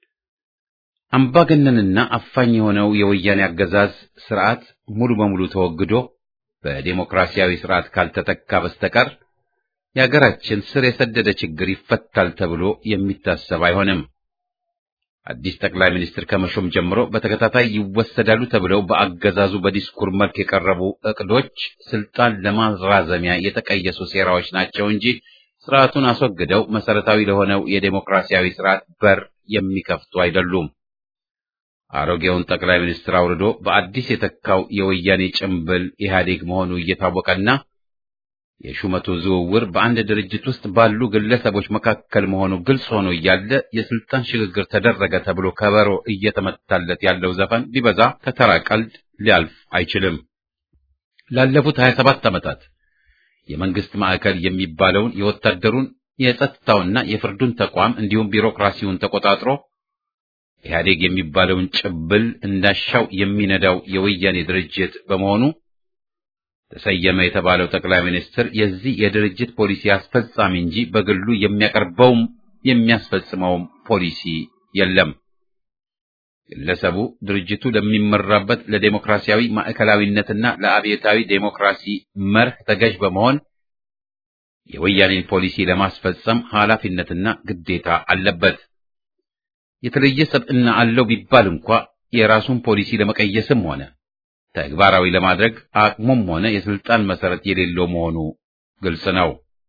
Speaker 1: አምባገነንና አፋኝ የሆነው የወያኔ አገዛዝ ስርዓት ሙሉ በሙሉ ተወግዶ በዴሞክራሲያዊ ስርዓት ካልተተካ በስተቀር የአገራችን ስር የሰደደ ችግር ይፈታል ተብሎ የሚታሰብ አይሆንም። አዲስ ጠቅላይ ሚኒስትር ከመሾም ጀምሮ በተከታታይ ይወሰዳሉ ተብለው በአገዛዙ በዲስኩር መልክ የቀረቡ እቅዶች ስልጣን ለማራዘሚያ የተቀየሱ ሴራዎች ናቸው እንጂ ስርዓቱን አስወግደው መሰረታዊ ለሆነው የዴሞክራሲያዊ ስርዓት በር የሚከፍቱ አይደሉም። አሮጌውን ጠቅላይ ሚኒስትር አውርዶ በአዲስ የተካው የወያኔ ጭምብል ኢህአዴግ መሆኑ እየታወቀና የሹመቱ ዝውውር በአንድ ድርጅት ውስጥ ባሉ ግለሰቦች መካከል መሆኑ ግልጽ ሆኖ እያለ የስልጣን ሽግግር ተደረገ ተብሎ ከበሮ እየተመታለት ያለው ዘፈን ቢበዛ ከተራ ቀልድ ሊያልፍ አይችልም። ላለፉት 27 ዓመታት የመንግስት ማዕከል የሚባለውን የወታደሩን የጸጥታውና የፍርዱን ተቋም እንዲሁም ቢሮክራሲውን ተቆጣጥሮ ኢህአዴግ የሚባለውን ጭብል እንዳሻው የሚነዳው የወያኔ ድርጅት በመሆኑ ተሰየመ የተባለው ጠቅላይ ሚኒስትር የዚህ የድርጅት ፖሊሲ አስፈጻሚ እንጂ በግሉ የሚያቀርበውም የሚያስፈጽመውም ፖሊሲ የለም። ግለሰቡ ድርጅቱ ለሚመራበት ለዴሞክራሲያዊ ማዕከላዊነትና ለአብዮታዊ ዴሞክራሲ መርህ ተገዥ በመሆን የወያኔን ፖሊሲ ለማስፈጸም ኃላፊነትና ግዴታ አለበት። የተለየ ሰብዕና አለው ቢባል እንኳ የራሱን ፖሊሲ ለመቀየስም ሆነ ተግባራዊ ለማድረግ አቅሙም ሆነ የስልጣን መሰረት የሌለው መሆኑ ግልጽ ነው።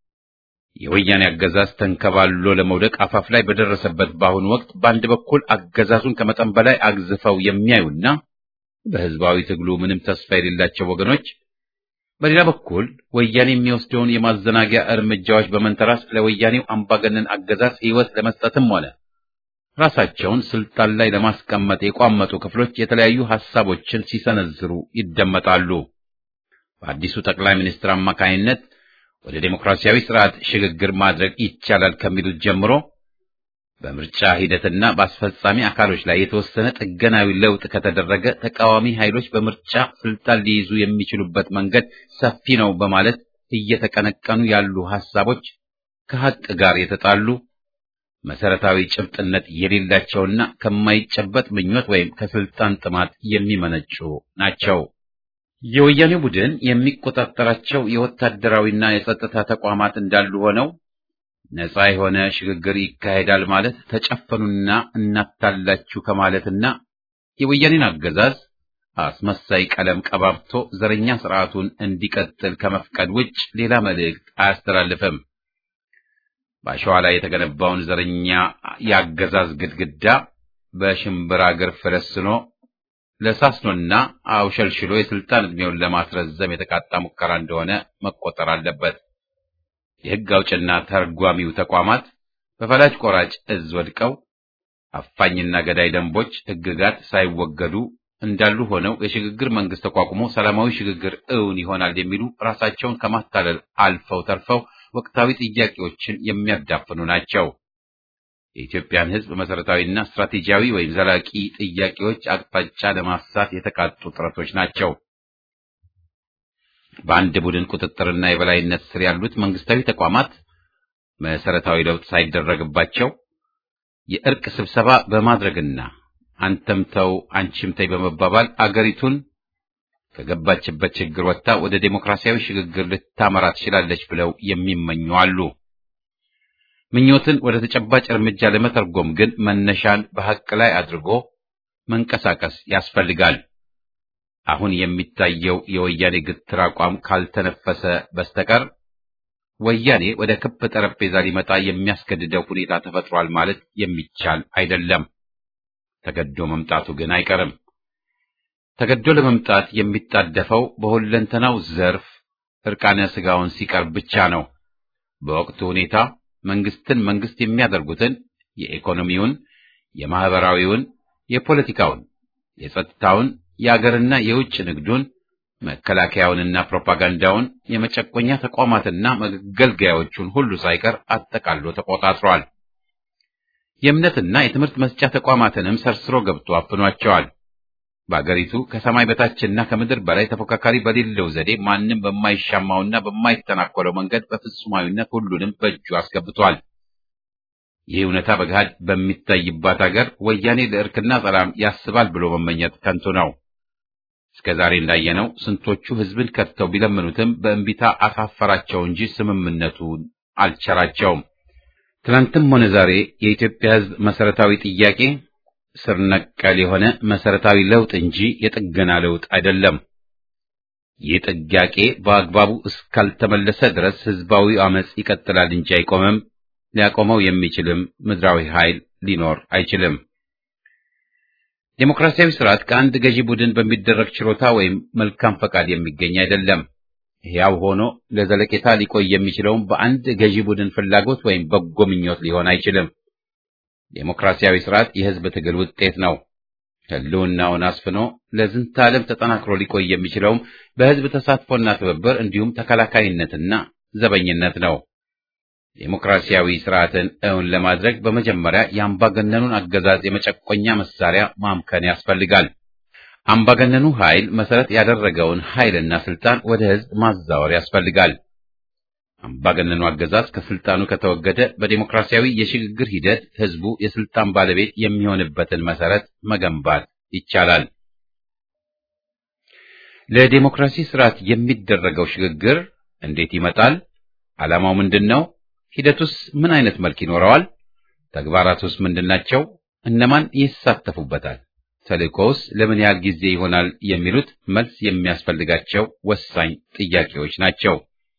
Speaker 1: የወያኔ አገዛዝ ተንከባሎ ለመውደቅ አፋፍ ላይ በደረሰበት በአሁኑ ወቅት በአንድ በኩል አገዛዙን ከመጠን በላይ አግዝፈው የሚያዩና በህዝባዊ ትግሉ ምንም ተስፋ የሌላቸው ወገኖች፣ በሌላ በኩል ወያኔ የሚወስደውን የማዘናጊያ እርምጃዎች በመንተራስ ለወያኔው አምባገነን አገዛዝ ሕይወት ለመስጠትም ሆነ ራሳቸውን ስልጣን ላይ ለማስቀመጥ የቋመጡ ክፍሎች የተለያዩ ሐሳቦችን ሲሰነዝሩ ይደመጣሉ። በአዲሱ ጠቅላይ ሚኒስትር አማካይነት ወደ ዴሞክራሲያዊ ስርዓት ሽግግር ማድረግ ይቻላል ከሚሉት ጀምሮ በምርጫ ሂደትና በአስፈጻሚ አካሎች ላይ የተወሰነ ጥገናዊ ለውጥ ከተደረገ ተቃዋሚ ኃይሎች በምርጫ ስልጣን ሊይዙ የሚችሉበት መንገድ ሰፊ ነው በማለት እየተቀነቀኑ ያሉ ሐሳቦች ከሐቅ ጋር የተጣሉ መሰረታዊ ጭብጥነት የሌላቸውና ከማይጨበጥ ምኞት ወይም ከስልጣን ጥማት የሚመነጩ ናቸው። የወያኔ ቡድን የሚቆጣጠራቸው የወታደራዊና የጸጥታ ተቋማት እንዳሉ ሆነው ነፃ የሆነ ሽግግር ይካሄዳል ማለት ተጨፈኑና እናታላችሁ ከማለትና የወያኔን አገዛዝ አስመሳይ ቀለም ቀባብቶ ዘረኛ ስርዓቱን እንዲቀጥል ከመፍቀድ ውጭ ሌላ መልእክት አያስተላልፍም። በአሸዋ ላይ የተገነባውን ዘረኛ የአገዛዝ ግድግዳ በሽምብራ እግር ፈለስኖ ለሳስኖና አውሸልሽሎ የስልጣን ዕድሜውን ለማስረዘም የተቃጣ ሙከራ እንደሆነ መቆጠር አለበት። የሕግ አውጭና ተርጓሚው ተቋማት በፈላጭ ቆራጭ እዝ ወድቀው አፋኝና ገዳይ ደንቦች፣ ሕግጋት ሳይወገዱ እንዳሉ ሆነው የሽግግር መንግስት ተቋቁሞ ሰላማዊ ሽግግር እውን ይሆናል የሚሉ ራሳቸውን ከማታለል አልፈው ተርፈው ወቅታዊ ጥያቄዎችን የሚያዳፍኑ ናቸው። የኢትዮጵያን ሕዝብ መሰረታዊና ስትራቴጂያዊ ወይም ዘላቂ ጥያቄዎች አቅጣጫ ለማሳት የተቃጡ ጥረቶች ናቸው። በአንድ ቡድን ቁጥጥርና የበላይነት ስር ያሉት መንግስታዊ ተቋማት መሰረታዊ ለውጥ ሳይደረግባቸው የእርቅ ስብሰባ በማድረግና አንተም ተው አንቺም ተይ በመባባል አገሪቱን ከገባችበት ችግር ወጥታ ወደ ዴሞክራሲያዊ ሽግግር ልታመራ ትችላለች ብለው የሚመኙ አሉ። ምኞትን ወደ ተጨባጭ እርምጃ ለመተርጎም ግን መነሻን በሐቅ ላይ አድርጎ መንቀሳቀስ ያስፈልጋል። አሁን የሚታየው የወያኔ ግትር አቋም ካልተነፈሰ በስተቀር ወያኔ ወደ ክብ ጠረጴዛ ሊመጣ የሚያስገድደው ሁኔታ ተፈጥሯል ማለት የሚቻል አይደለም። ተገዶ መምጣቱ ግን አይቀርም። ተገዶ ለመምጣት የሚጣደፈው በሁለንተናው ዘርፍ እርቃነ ስጋውን ሲቀርብ ብቻ ነው። በወቅቱ ሁኔታ መንግስትን መንግስት የሚያደርጉትን የኢኮኖሚውን፣ የማህበራዊውን፣ የፖለቲካውን፣ የጸጥታውን፣ የአገርና የውጭ ንግዱን፣ መከላከያውንና ፕሮፓጋንዳውን፣ የመጨቆኛ ተቋማትና መገልገያዎቹን ሁሉ ሳይቀር አጠቃሎ ተቆጣጥሯል። የእምነትና የትምህርት መስጫ ተቋማትንም ሰርስሮ ገብቶ አፍኗቸዋል። በአገሪቱ ከሰማይ በታችና ከምድር በላይ ተፎካካሪ በሌለው ዘዴ ማንም በማይሻማውና በማይተናኮለው መንገድ በፍጹማዊነት ሁሉንም በእጁ አስገብቷል። ይህ እውነታ በገሃድ በሚታይባት አገር ወያኔ ለእርክና ሰላም ያስባል ብሎ መመኘት ከንቱ ነው። እስከ ዛሬ እንዳየነው ስንቶቹ ህዝብን ከድተው ቢለምኑትም በእንቢታ አሳፈራቸው እንጂ ስምምነቱን አልቸራቸውም። ትናንትም ሆነ ዛሬ የኢትዮጵያ ህዝብ መሰረታዊ ጥያቄ ስር ነቀል የሆነ መሰረታዊ ለውጥ እንጂ የጥገና ለውጥ አይደለም። ይህ ጥያቄ በአግባቡ እስካልተመለሰ ድረስ ህዝባዊ አመጽ ይቀጥላል እንጂ አይቆምም። ሊያቆመው የሚችልም ምድራዊ ኃይል ሊኖር አይችልም። ዴሞክራሲያዊ ስርዓት ከአንድ ገዢ ቡድን በሚደረግ ችሮታ ወይም መልካም ፈቃድ የሚገኝ አይደለም። ሕያው ሆኖ ለዘለቄታ ሊቆይ የሚችለውም በአንድ ገዢ ቡድን ፍላጎት ወይም በጎ ምኞት ሊሆን አይችልም። ዴሞክራሲያዊ ስርዓት የህዝብ ትግል ውጤት ነው። ህልውናውን አስፍኖ ለዝንተ ዓለም ተጠናክሮ ሊቆይ የሚችለውም በህዝብ ተሳትፎና ትብብር እንዲሁም ተከላካይነትና ዘበኝነት ነው። ዴሞክራሲያዊ ስርዓትን እውን ለማድረግ በመጀመሪያ የአምባገነኑን አገዛዝ የመጨቆኛ መሳሪያ ማምከን ያስፈልጋል። አምባገነኑ ኃይል መሰረት ያደረገውን ኃይልና ስልጣን ወደ ህዝብ ማዛወር ያስፈልጋል። አምባገነኑ አገዛዝ ከስልጣኑ ከተወገደ በዴሞክራሲያዊ የሽግግር ሂደት ህዝቡ የስልጣን ባለቤት የሚሆንበትን መሰረት መገንባት ይቻላል። ለዴሞክራሲ ስርዓት የሚደረገው ሽግግር እንዴት ይመጣል? ዓላማው ምንድን ነው? ሂደቱስ ምን አይነት መልክ ይኖረዋል? ተግባራቱስ ምንድናቸው? እነማን ይሳተፉበታል? ተልእኮውስ ለምን ያህል ጊዜ ይሆናል? የሚሉት መልስ የሚያስፈልጋቸው ወሳኝ ጥያቄዎች ናቸው።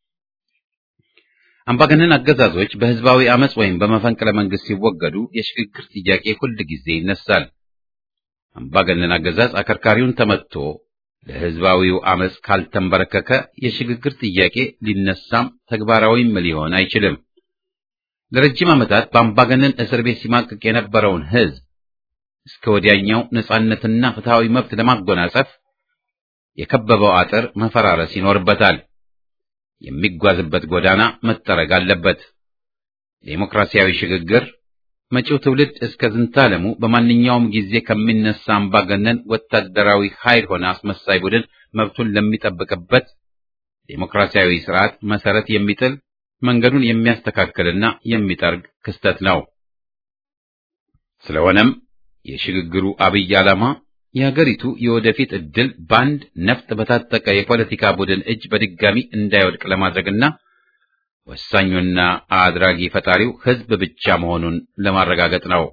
Speaker 1: አምባገነን አገዛዞች በህዝባዊ አመጽ ወይም በመፈንቅለ መንግስት ሲወገዱ የሽግግር ጥያቄ ሁል ጊዜ ይነሳል። አምባገነን አገዛዝ አከርካሪውን ተመትቶ ለህዝባዊው አመጽ ካልተንበረከከ የሽግግር ጥያቄ ሊነሳም ተግባራዊም ሊሆን አይችልም። ለረጅም ዓመታት በአምባገነን እስር ቤት ሲማቅቅ የነበረውን ህዝብ እስከ ወዲያኛው ነጻነትና ፍትሃዊ መብት ለማጎናጸፍ የከበበው አጥር መፈራረስ ይኖርበታል። የሚጓዝበት ጎዳና መጠረግ አለበት። ዴሞክራሲያዊ ሽግግር መጪው ትውልድ እስከ ዝንታለሙ በማንኛውም ጊዜ ከሚነሳ አምባገነን ወታደራዊ ኃይል ሆነ አስመሳይ ቡድን መብቱን ለሚጠብቅበት ዴሞክራሲያዊ ስርዓት መሰረት የሚጥል መንገዱን የሚያስተካክልና የሚጠርግ ክስተት ነው። ስለሆነም የሽግግሩ አብይ ዓላማ የሀገሪቱ የወደፊት ዕድል በአንድ ነፍጥ በታጠቀ የፖለቲካ ቡድን እጅ በድጋሚ እንዳይወድቅ ለማድረግና ወሳኙና አድራጊ ፈጣሪው ህዝብ ብቻ መሆኑን ለማረጋገጥ ነው።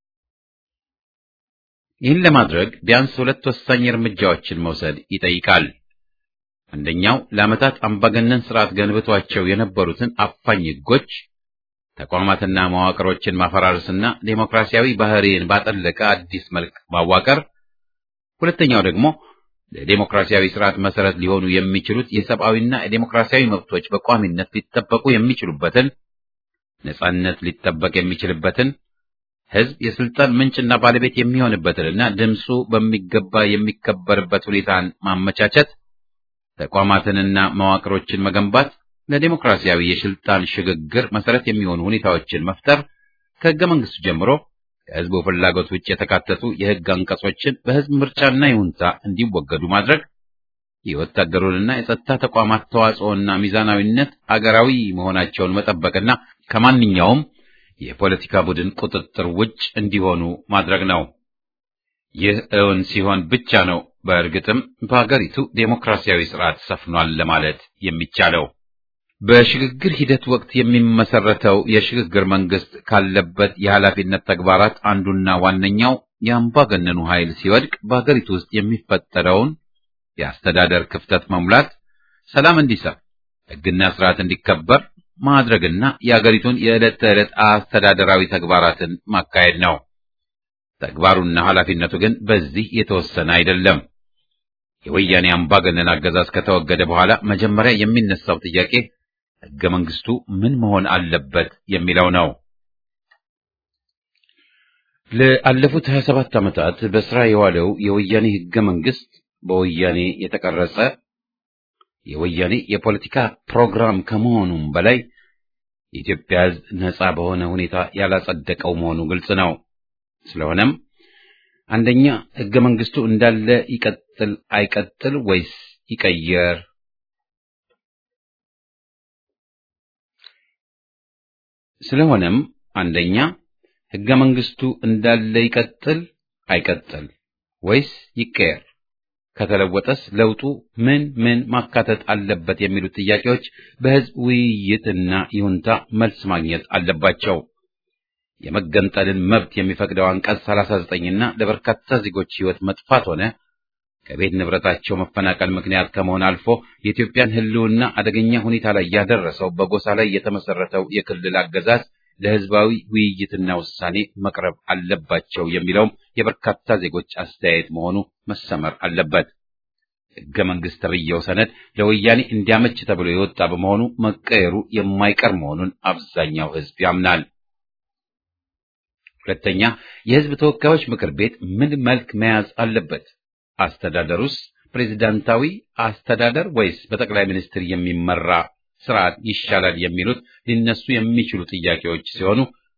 Speaker 1: ይህን ለማድረግ ቢያንስ ሁለት ወሳኝ እርምጃዎችን መውሰድ ይጠይቃል። አንደኛው ለዓመታት አምባገነን ስርዓት ገንብቷቸው የነበሩትን አፋኝ ህጎች፣ ተቋማትና መዋቅሮችን ማፈራረስና ዴሞክራሲያዊ ባህሪን ባጠለቀ አዲስ መልክ ማዋቀር ሁለተኛው ደግሞ ለዴሞክራሲያዊ ስርዓት መሰረት ሊሆኑ የሚችሉት የሰብአዊና የዴሞክራሲያዊ መብቶች በቋሚነት ሊጠበቁ የሚችሉበትን ነጻነት ሊጠበቅ የሚችልበትን ህዝብ የስልጣን ምንጭና ባለቤት የሚሆንበትንና ድምፁ በሚገባ የሚከበርበት ሁኔታን ማመቻቸት፣ ተቋማትንና መዋቅሮችን መገንባት፣ ለዴሞክራሲያዊ የስልጣን ሽግግር መሰረት የሚሆኑ ሁኔታዎችን መፍጠር ከህገ መንግስቱ ጀምሮ ከህዝቡ ፍላጎት ውጭ የተካተቱ የህግ አንቀጾችን በህዝብ ምርጫና ይሁንታ እንዲወገዱ ማድረግ፣ የወታደሩንና የጸጥታ ተቋማት ተዋጽኦና ሚዛናዊነት አገራዊ መሆናቸውን መጠበቅና ከማንኛውም የፖለቲካ ቡድን ቁጥጥር ውጭ እንዲሆኑ ማድረግ ነው። ይህ እውን ሲሆን ብቻ ነው በእርግጥም በሀገሪቱ ዴሞክራሲያዊ ስርዓት ሰፍኗል ለማለት የሚቻለው። በሽግግር ሂደት ወቅት የሚመሰረተው የሽግግር መንግስት ካለበት የኃላፊነት ተግባራት አንዱና ዋነኛው የአምባገነኑ ኃይል ሲወድቅ በሀገሪቱ ውስጥ የሚፈጠረውን የአስተዳደር ክፍተት መሙላት፣ ሰላም እንዲሰፍ፣ ሕግና ስርዓት እንዲከበር ማድረግና የአገሪቱን የዕለት ተዕለት አስተዳደራዊ ተግባራትን ማካሄድ ነው። ተግባሩና ኃላፊነቱ ግን በዚህ የተወሰነ አይደለም። የወያኔ አምባገነን አገዛዝ ከተወገደ በኋላ መጀመሪያ የሚነሳው ጥያቄ ሕገ መንግስቱ ምን መሆን አለበት የሚለው ነው። ለአለፉት 27 ዓመታት በስራ የዋለው የወያኔ ሕገ መንግስት በወያኔ የተቀረጸ የወያኔ የፖለቲካ ፕሮግራም ከመሆኑም በላይ የኢትዮጵያ ሕዝብ ነጻ በሆነ ሁኔታ ያላጸደቀው መሆኑ ግልጽ ነው። ስለሆነም አንደኛ ሕገ መንግስቱ እንዳለ ይቀጥል አይቀጥል ወይስ ይቀየር? ስለሆነም አንደኛ ሕገ መንግስቱ እንዳለ ይቀጥል አይቀጥል ወይስ ይቀየር? ከተለወጠስ ለውጡ ምን ምን ማካተት አለበት የሚሉት ጥያቄዎች በህዝብ ውይይትና ይሁንታ መልስ ማግኘት አለባቸው። የመገንጠልን መብት የሚፈቅደው አንቀጽ 39ና ለበርካታ ዜጎች ህይወት መጥፋት ሆነ ከቤት ንብረታቸው መፈናቀል ምክንያት ከመሆን አልፎ የኢትዮጵያን ህልውና አደገኛ ሁኔታ ላይ ያደረሰው በጎሳ ላይ የተመሰረተው የክልል አገዛዝ ለህዝባዊ ውይይትና ውሳኔ መቅረብ አለባቸው የሚለውም የበርካታ ዜጎች አስተያየት መሆኑ መሰመር አለበት። ህገ መንግስት ተብዬው ሰነድ ለወያኔ እንዲያመች ተብሎ የወጣ በመሆኑ መቀየሩ የማይቀር መሆኑን አብዛኛው ህዝብ ያምናል። ሁለተኛ፣ የህዝብ ተወካዮች ምክር ቤት ምን መልክ መያዝ አለበት? አስተዳደሩስ ፕሬዝዳንታዊ አስተዳደር ወይስ በጠቅላይ ሚኒስትር የሚመራ ስርዓት ይሻላል የሚሉት ሊነሱ የሚችሉ ጥያቄዎች ሲሆኑ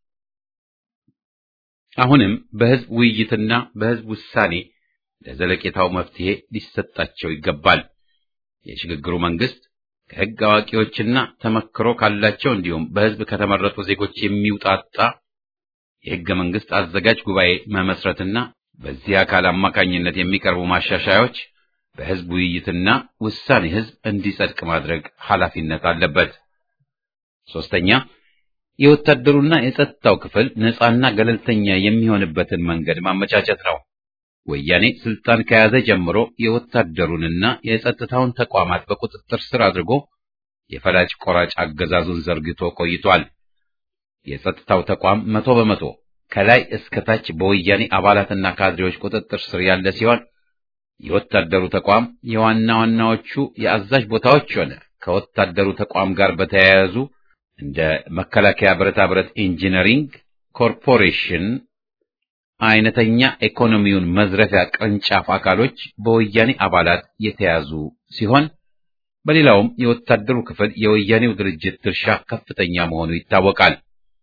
Speaker 1: አሁንም በህዝብ ውይይትና በህዝብ ውሳኔ ለዘለቄታው መፍትሄ ሊሰጣቸው ይገባል። የሽግግሩ መንግስት ከህግ አዋቂዎችና ተመክሮ ካላቸው እንዲሁም በህዝብ ከተመረጡ ዜጎች የሚውጣጣ የህገ መንግስት አዘጋጅ ጉባኤ መመስረትና በዚህ አካል አማካኝነት የሚቀርቡ ማሻሻያዎች በህዝብ ውይይትና ውሳኔ ህዝብ እንዲጸድቅ ማድረግ ኃላፊነት አለበት። ሶስተኛ የወታደሩና የጸጥታው ክፍል ነፃና ገለልተኛ የሚሆንበትን መንገድ ማመቻቸት ነው። ወያኔ ስልጣን ከያዘ ጀምሮ የወታደሩንና የጸጥታውን ተቋማት በቁጥጥር ስር አድርጎ የፈላጭ ቆራጭ አገዛዙን ዘርግቶ ቆይቷል። የጸጥታው ተቋም መቶ በመቶ ከላይ እስከ ታች በወያኔ አባላትና ካድሬዎች ቁጥጥር ስር ያለ ሲሆን የወታደሩ ተቋም የዋና ዋናዎቹ የአዛዥ ቦታዎች ሆነ ከወታደሩ ተቋም ጋር በተያያዙ እንደ መከላከያ ብረታ ብረት ኢንጂነሪንግ ኮርፖሬሽን አይነተኛ ኢኮኖሚውን መዝረፊያ ቅርንጫፍ አካሎች በወያኔ አባላት የተያዙ ሲሆን በሌላውም የወታደሩ ክፍል የወያኔው ድርጅት ድርሻ ከፍተኛ መሆኑ ይታወቃል።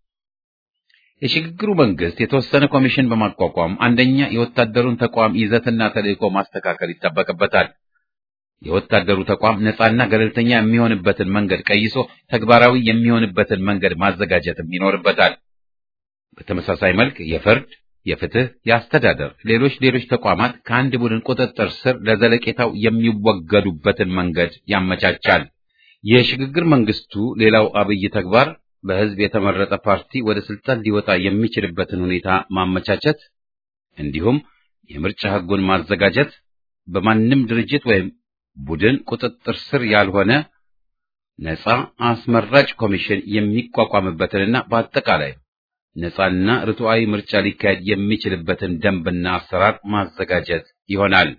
Speaker 1: የሽግግሩ መንግስት የተወሰነ ኮሚሽን በማቋቋም አንደኛ የወታደሩን ተቋም ይዘትና ተልዕኮ ማስተካከል ይጠበቅበታል። የወታደሩ ተቋም ነፃና ገለልተኛ የሚሆንበትን መንገድ ቀይሶ ተግባራዊ የሚሆንበትን መንገድ ማዘጋጀትም ይኖርበታል። በተመሳሳይ መልክ የፍርድ፣ የፍትህ፣ የአስተዳደር፣ ሌሎች ሌሎች ተቋማት ከአንድ ቡድን ቁጥጥር ስር ለዘለቄታው የሚወገዱበትን መንገድ ያመቻቻል። የሽግግር መንግስቱ ሌላው አብይ ተግባር በህዝብ የተመረጠ ፓርቲ ወደ ስልጣን ሊወጣ የሚችልበትን ሁኔታ ማመቻቸት እንዲሁም የምርጫ ህጉን ማዘጋጀት በማንም ድርጅት ወይም ቡድን ቁጥጥር ስር ያልሆነ ነፃ አስመራጭ ኮሚሽን የሚቋቋምበትንና በአጠቃላይ ነፃና ርቱዓዊ ምርጫ ሊካሄድ የሚችልበትን ደንብና አሰራር ማዘጋጀት ይሆናል።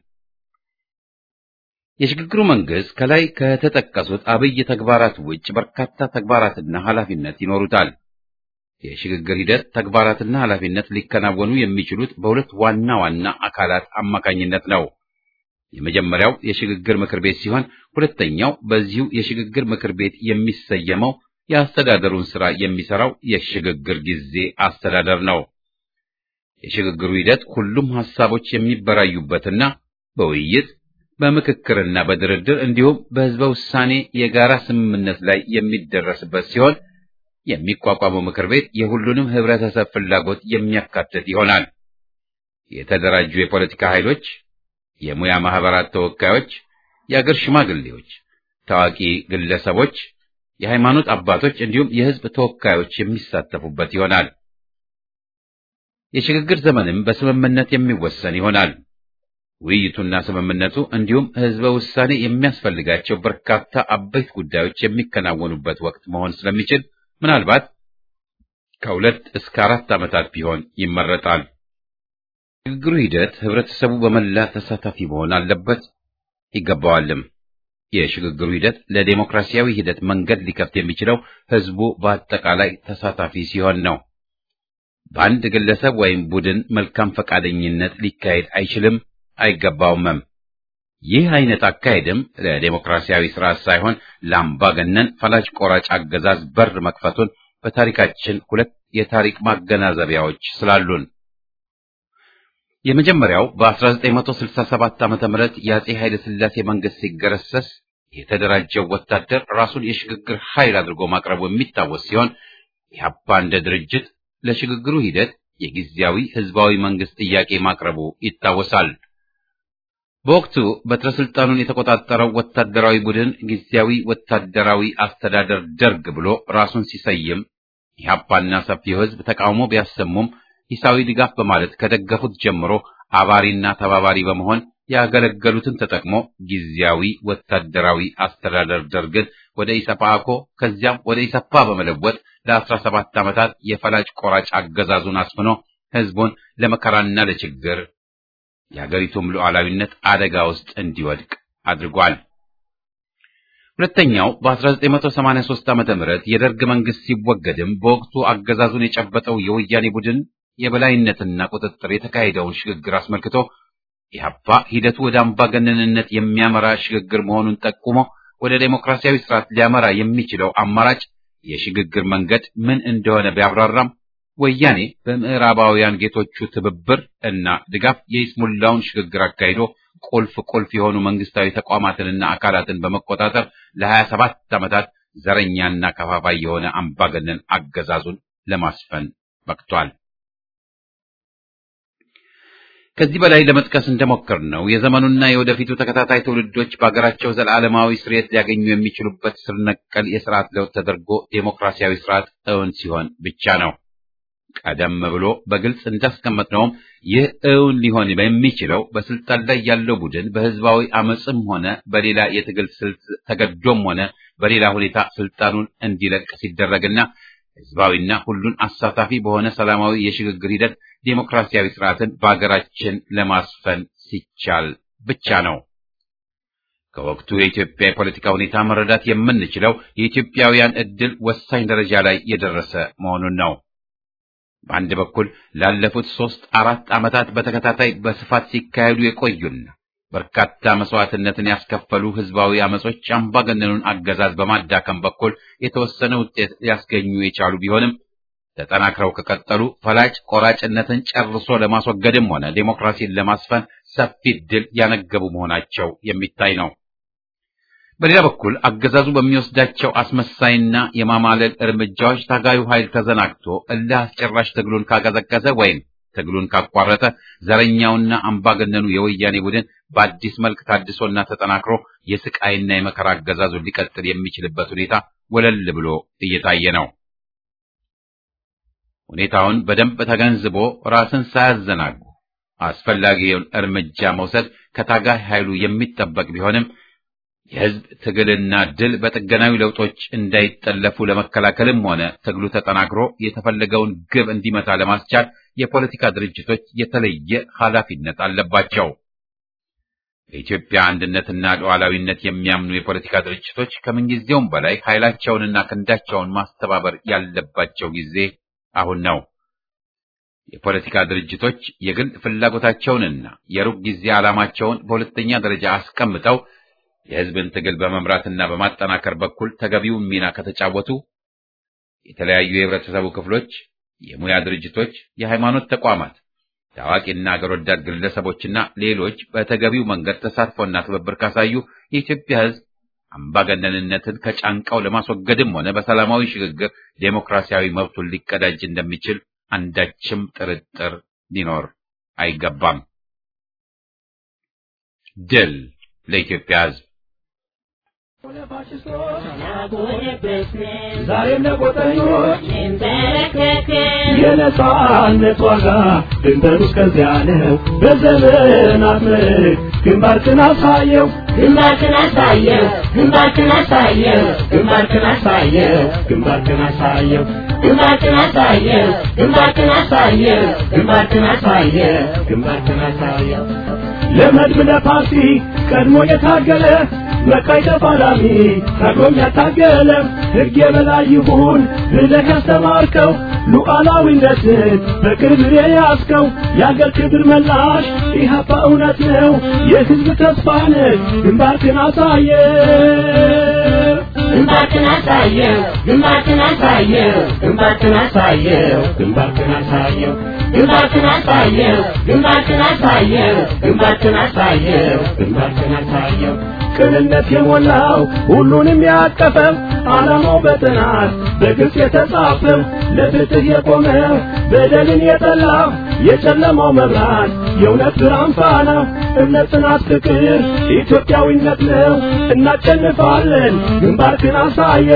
Speaker 1: የሽግግሩ መንግስት ከላይ ከተጠቀሱት አብይ ተግባራት ውጭ በርካታ ተግባራትና ኃላፊነት ይኖሩታል። የሽግግር ሂደት ተግባራትና ኃላፊነት ሊከናወኑ የሚችሉት በሁለት ዋና ዋና አካላት አማካኝነት ነው። የመጀመሪያው የሽግግር ምክር ቤት ሲሆን ሁለተኛው በዚሁ የሽግግር ምክር ቤት የሚሰየመው የአስተዳደሩን ስራ የሚሰራው የሽግግር ጊዜ አስተዳደር ነው። የሽግግሩ ሂደት ሁሉም ሐሳቦች የሚበራዩበትና በውይይት በምክክርና በድርድር እንዲሁም በህዝበ ውሳኔ የጋራ ስምምነት ላይ የሚደረስበት ሲሆን የሚቋቋመው ምክር ቤት የሁሉንም ህብረተሰብ ፍላጎት የሚያካትት ይሆናል። የተደራጁ የፖለቲካ ኃይሎች፣ የሙያ ማህበራት ተወካዮች፣ የአገር ሽማግሌዎች፣ ታዋቂ ግለሰቦች፣ የሃይማኖት አባቶች እንዲሁም የህዝብ ተወካዮች የሚሳተፉበት ይሆናል። የሽግግር ዘመንም በስምምነት የሚወሰን ይሆናል። ውይይቱና ስምምነቱ እንዲሁም ህዝበ ውሳኔ የሚያስፈልጋቸው በርካታ አበይት ጉዳዮች የሚከናወኑበት ወቅት መሆን ስለሚችል ምናልባት ከሁለት እስከ አራት ዓመታት ቢሆን ይመረጣል። ሽግግሩ ሂደት ህብረተሰቡ በመላ ተሳታፊ መሆን አለበት ይገባዋልም። የሽግግሩ ሂደት ለዴሞክራሲያዊ ሂደት መንገድ ሊከፍት የሚችለው ህዝቡ በአጠቃላይ ተሳታፊ ሲሆን ነው። በአንድ ግለሰብ ወይም ቡድን መልካም ፈቃደኝነት ሊካሄድ አይችልም አይገባውምም። ይህ አይነት አካሄድም ለዴሞክራሲያዊ ስርዓት ሳይሆን ለአምባገነን ፈላጭ ቆራጭ አገዛዝ በር መክፈቱን በታሪካችን ሁለት የታሪክ ማገናዘቢያዎች ስላሉን የመጀመሪያው በ1967 ዓመተ ምህረት የአጼ ኃይለ ሥላሴ መንግስት ሲገረሰስ የተደራጀው ወታደር ራሱን የሽግግር ኃይል አድርጎ ማቅረቡ የሚታወስ ሲሆን ኢህአፓ እንደ ድርጅት ለሽግግሩ ሂደት የጊዜያዊ ህዝባዊ መንግስት ጥያቄ ማቅረቡ ይታወሳል። በወቅቱ በትረ ስልጣኑን የተቆጣጠረው ወታደራዊ ቡድን ጊዜያዊ ወታደራዊ አስተዳደር ደርግ ብሎ ራሱን ሲሰይም ኢህአፓና ሰፊው ህዝብ ተቃውሞ ቢያሰሙም ሂሳዊ ድጋፍ በማለት ከደገፉት ጀምሮ አባሪና ተባባሪ በመሆን ያገለገሉትን ተጠቅሞ ጊዜያዊ ወታደራዊ አስተዳደር ደርግን ወደ ኢሰፓኮ ከዚያም ወደ ኢሰፓ በመለወጥ ለአስራ ሰባት ዓመታት የፈላጭ ቆራጭ አገዛዙን አስፍኖ ህዝቡን ለመከራና ለችግር የሀገሪቱም ሉዓላዊነት አደጋ ውስጥ እንዲወድቅ አድርጓል። ሁለተኛው በ1983 ዓመተ ምህረት የደርግ መንግስት ሲወገድም በወቅቱ አገዛዙን የጨበጠው የወያኔ ቡድን የበላይነትና ቁጥጥር የተካሄደውን ሽግግር አስመልክቶ ኢህአፓ ሂደቱ ወደ አምባገነንነት የሚያመራ ሽግግር መሆኑን ጠቁሞ ወደ ዴሞክራሲያዊ ስርዓት ሊያመራ የሚችለው አማራጭ የሽግግር መንገድ ምን እንደሆነ ቢያብራራም ወያኔ በምዕራባውያን ጌቶቹ ትብብር እና ድጋፍ የይስሙላውን ሽግግር አካሂዶ ቁልፍ ቁልፍ የሆኑ መንግስታዊ ተቋማትንና አካላትን በመቆጣጠር ለሀያ ሰባት ዓመታት ዘረኛና ከፋፋይ የሆነ አምባገነን አገዛዙን ለማስፈን በቅቷል። ከዚህ በላይ ለመጥቀስ እንደሞከር ነው የዘመኑና የወደፊቱ ተከታታይ ትውልዶች በሀገራቸው ዘላለማዊ ስርየት ሊያገኙ የሚችሉበት ስር ነቀል የስርዓት ለውጥ ተደርጎ ዴሞክራሲያዊ ስርዓት እውን ሲሆን ብቻ ነው። ቀደም ብሎ በግልጽ እንዳስቀመጥነውም ይህ እውን ሊሆን የሚችለው በስልጣን ላይ ያለው ቡድን በህዝባዊ አመፅም ሆነ በሌላ የትግል ስልት ተገዶም ሆነ በሌላ ሁኔታ ስልጣኑን እንዲለቅ ሲደረግና ህዝባዊና ሁሉን አሳታፊ በሆነ ሰላማዊ የሽግግር ሂደት ዴሞክራሲያዊ ስርዓትን በአገራችን ለማስፈን ሲቻል ብቻ ነው። ከወቅቱ የኢትዮጵያ የፖለቲካ ሁኔታ መረዳት የምንችለው የኢትዮጵያውያን ዕድል ወሳኝ ደረጃ ላይ የደረሰ መሆኑን ነው። በአንድ በኩል ላለፉት ሶስት አራት ዓመታት በተከታታይ በስፋት ሲካሄዱ የቆዩና በርካታ መስዋዕትነትን ያስከፈሉ ህዝባዊ አመጾች አምባገነኑን አገዛዝ በማዳከም በኩል የተወሰነ ውጤት ሊያስገኙ የቻሉ ቢሆንም ተጠናክረው ከቀጠሉ ፈላጭ ቆራጭነትን ጨርሶ ለማስወገድም ሆነ ዴሞክራሲን ለማስፈን ሰፊ ድል ያነገቡ መሆናቸው የሚታይ ነው። በሌላ በኩል አገዛዙ በሚወስዳቸው አስመሳይና የማማለል እርምጃዎች ታጋዩ ኃይል ተዘናግቶ እልህ አስጨራሽ ትግሉን ካቀዘቀዘ ወይም ትግሉን ካቋረጠ ዘረኛውና አምባገነኑ የወያኔ ቡድን በአዲስ መልክ ታድሶና ተጠናክሮ የስቃይና የመከራ አገዛዙን ሊቀጥል የሚችልበት ሁኔታ ወለል ብሎ እየታየ ነው። ሁኔታውን በደንብ ተገንዝቦ ራስን ሳያዘናጉ አስፈላጊውን እርምጃ መውሰድ ከታጋይ ኃይሉ የሚጠበቅ ቢሆንም የህዝብ ትግልና ድል በጥገናዊ ለውጦች እንዳይጠለፉ ለመከላከልም ሆነ ትግሉ ተጠናክሮ የተፈለገውን ግብ እንዲመታ ለማስቻል የፖለቲካ ድርጅቶች የተለየ ኃላፊነት አለባቸው። በኢትዮጵያ አንድነትና ሉዓላዊነት የሚያምኑ የፖለቲካ ድርጅቶች ከምንጊዜውም በላይ ኃይላቸውንና ክንዳቸውን ማስተባበር ያለባቸው ጊዜ አሁን ነው። የፖለቲካ ድርጅቶች የግል ፍላጎታቸውንና የሩቅ ጊዜ ዓላማቸውን በሁለተኛ ደረጃ አስቀምጠው የህዝብን ትግል በመምራትና በማጠናከር በኩል ተገቢውን ሚና ከተጫወቱ የተለያዩ የህብረተሰቡ ክፍሎች፣ የሙያ ድርጅቶች፣ የሃይማኖት ተቋማት፣ ታዋቂና አገር ወዳድ ግለሰቦችና ሌሎች በተገቢው መንገድ ተሳትፎና ትብብር ካሳዩ የኢትዮጵያ ህዝብ አምባገነንነትን ከጫንቃው ለማስወገድም ሆነ በሰላማዊ ሽግግር ዴሞክራሲያዊ መብቱን ሊቀዳጅ እንደሚችል አንዳችም ጥርጥር ሊኖር አይገባም። ድል ለኢትዮጵያ ህዝብ!
Speaker 3: ዛሬም ለቆጠኞች የነጻነት ዋጋ ድንበሩ እስከዚያ ነው። በዘመናት ምርክ ግንባርክን አሳየው
Speaker 2: ግንባርክን አሳየው ግንባርክን አሳየው ግንባርክን አሳየው
Speaker 3: ግንባርክን አሳየው
Speaker 2: ግንባርክን አሳየው ግንባርክን አሳየው ግንባርክን አሳየው
Speaker 3: ግንባርክን አሳየው ለመድብ ለፓርቲ ቀድሞ የታገለ መቃይ ተፋላሚ ታግሎም ያታገለ ሕግ የበላይ ይሁን ብለህ ያስተማርከው ሉዓላዊነትን በክብር የያዝከው የአገር ክብር መላሽ ኢህአፓ እውነት ነው የሕዝብ ተስፋ ነህ ግንባርክን አሳየ
Speaker 2: ግንባርክን አሳየው ግንባርክን አሳየው ግንባርክን አሳየው
Speaker 3: ግንባርክን አሳየው
Speaker 2: ግንባርክን አሳየው ግንባርክን አሳየው ግንባርክን አሳየው
Speaker 3: ግንባርክን አሳየው ቅንነት የሞላው ሁሉንም ያቀፈው ዓላማው በጥናት በግልጽ የተጻፈው ለፍትህ የቆመ በደልን የጠላ የጨለማው መብራት የእውነት ብርሃን ፋና እምነት፣ ጽናት፣ ፍቅር ኢትዮጵያዊነት ነው። እናሸንፋለን። ግንባርክን አሳየ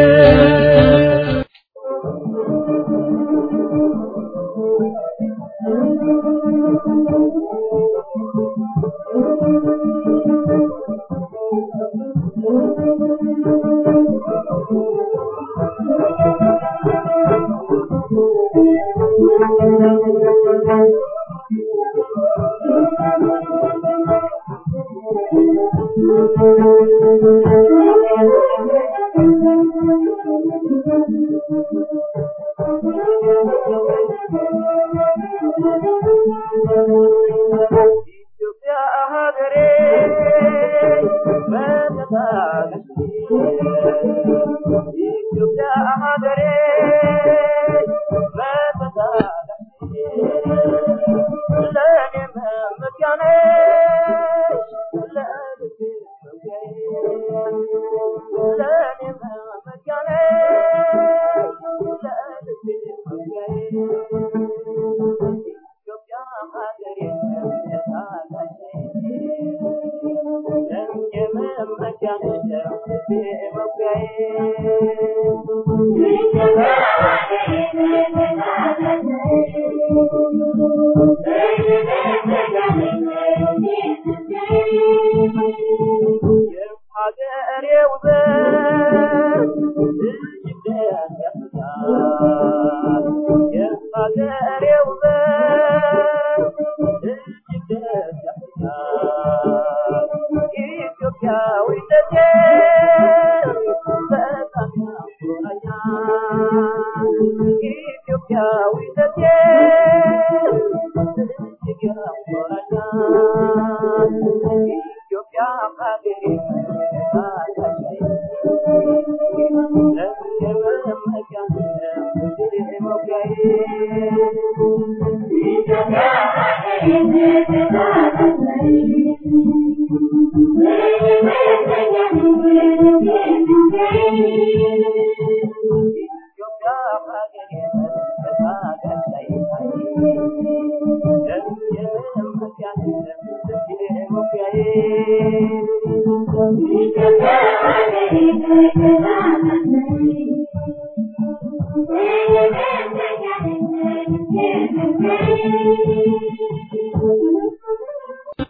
Speaker 5: Thank you.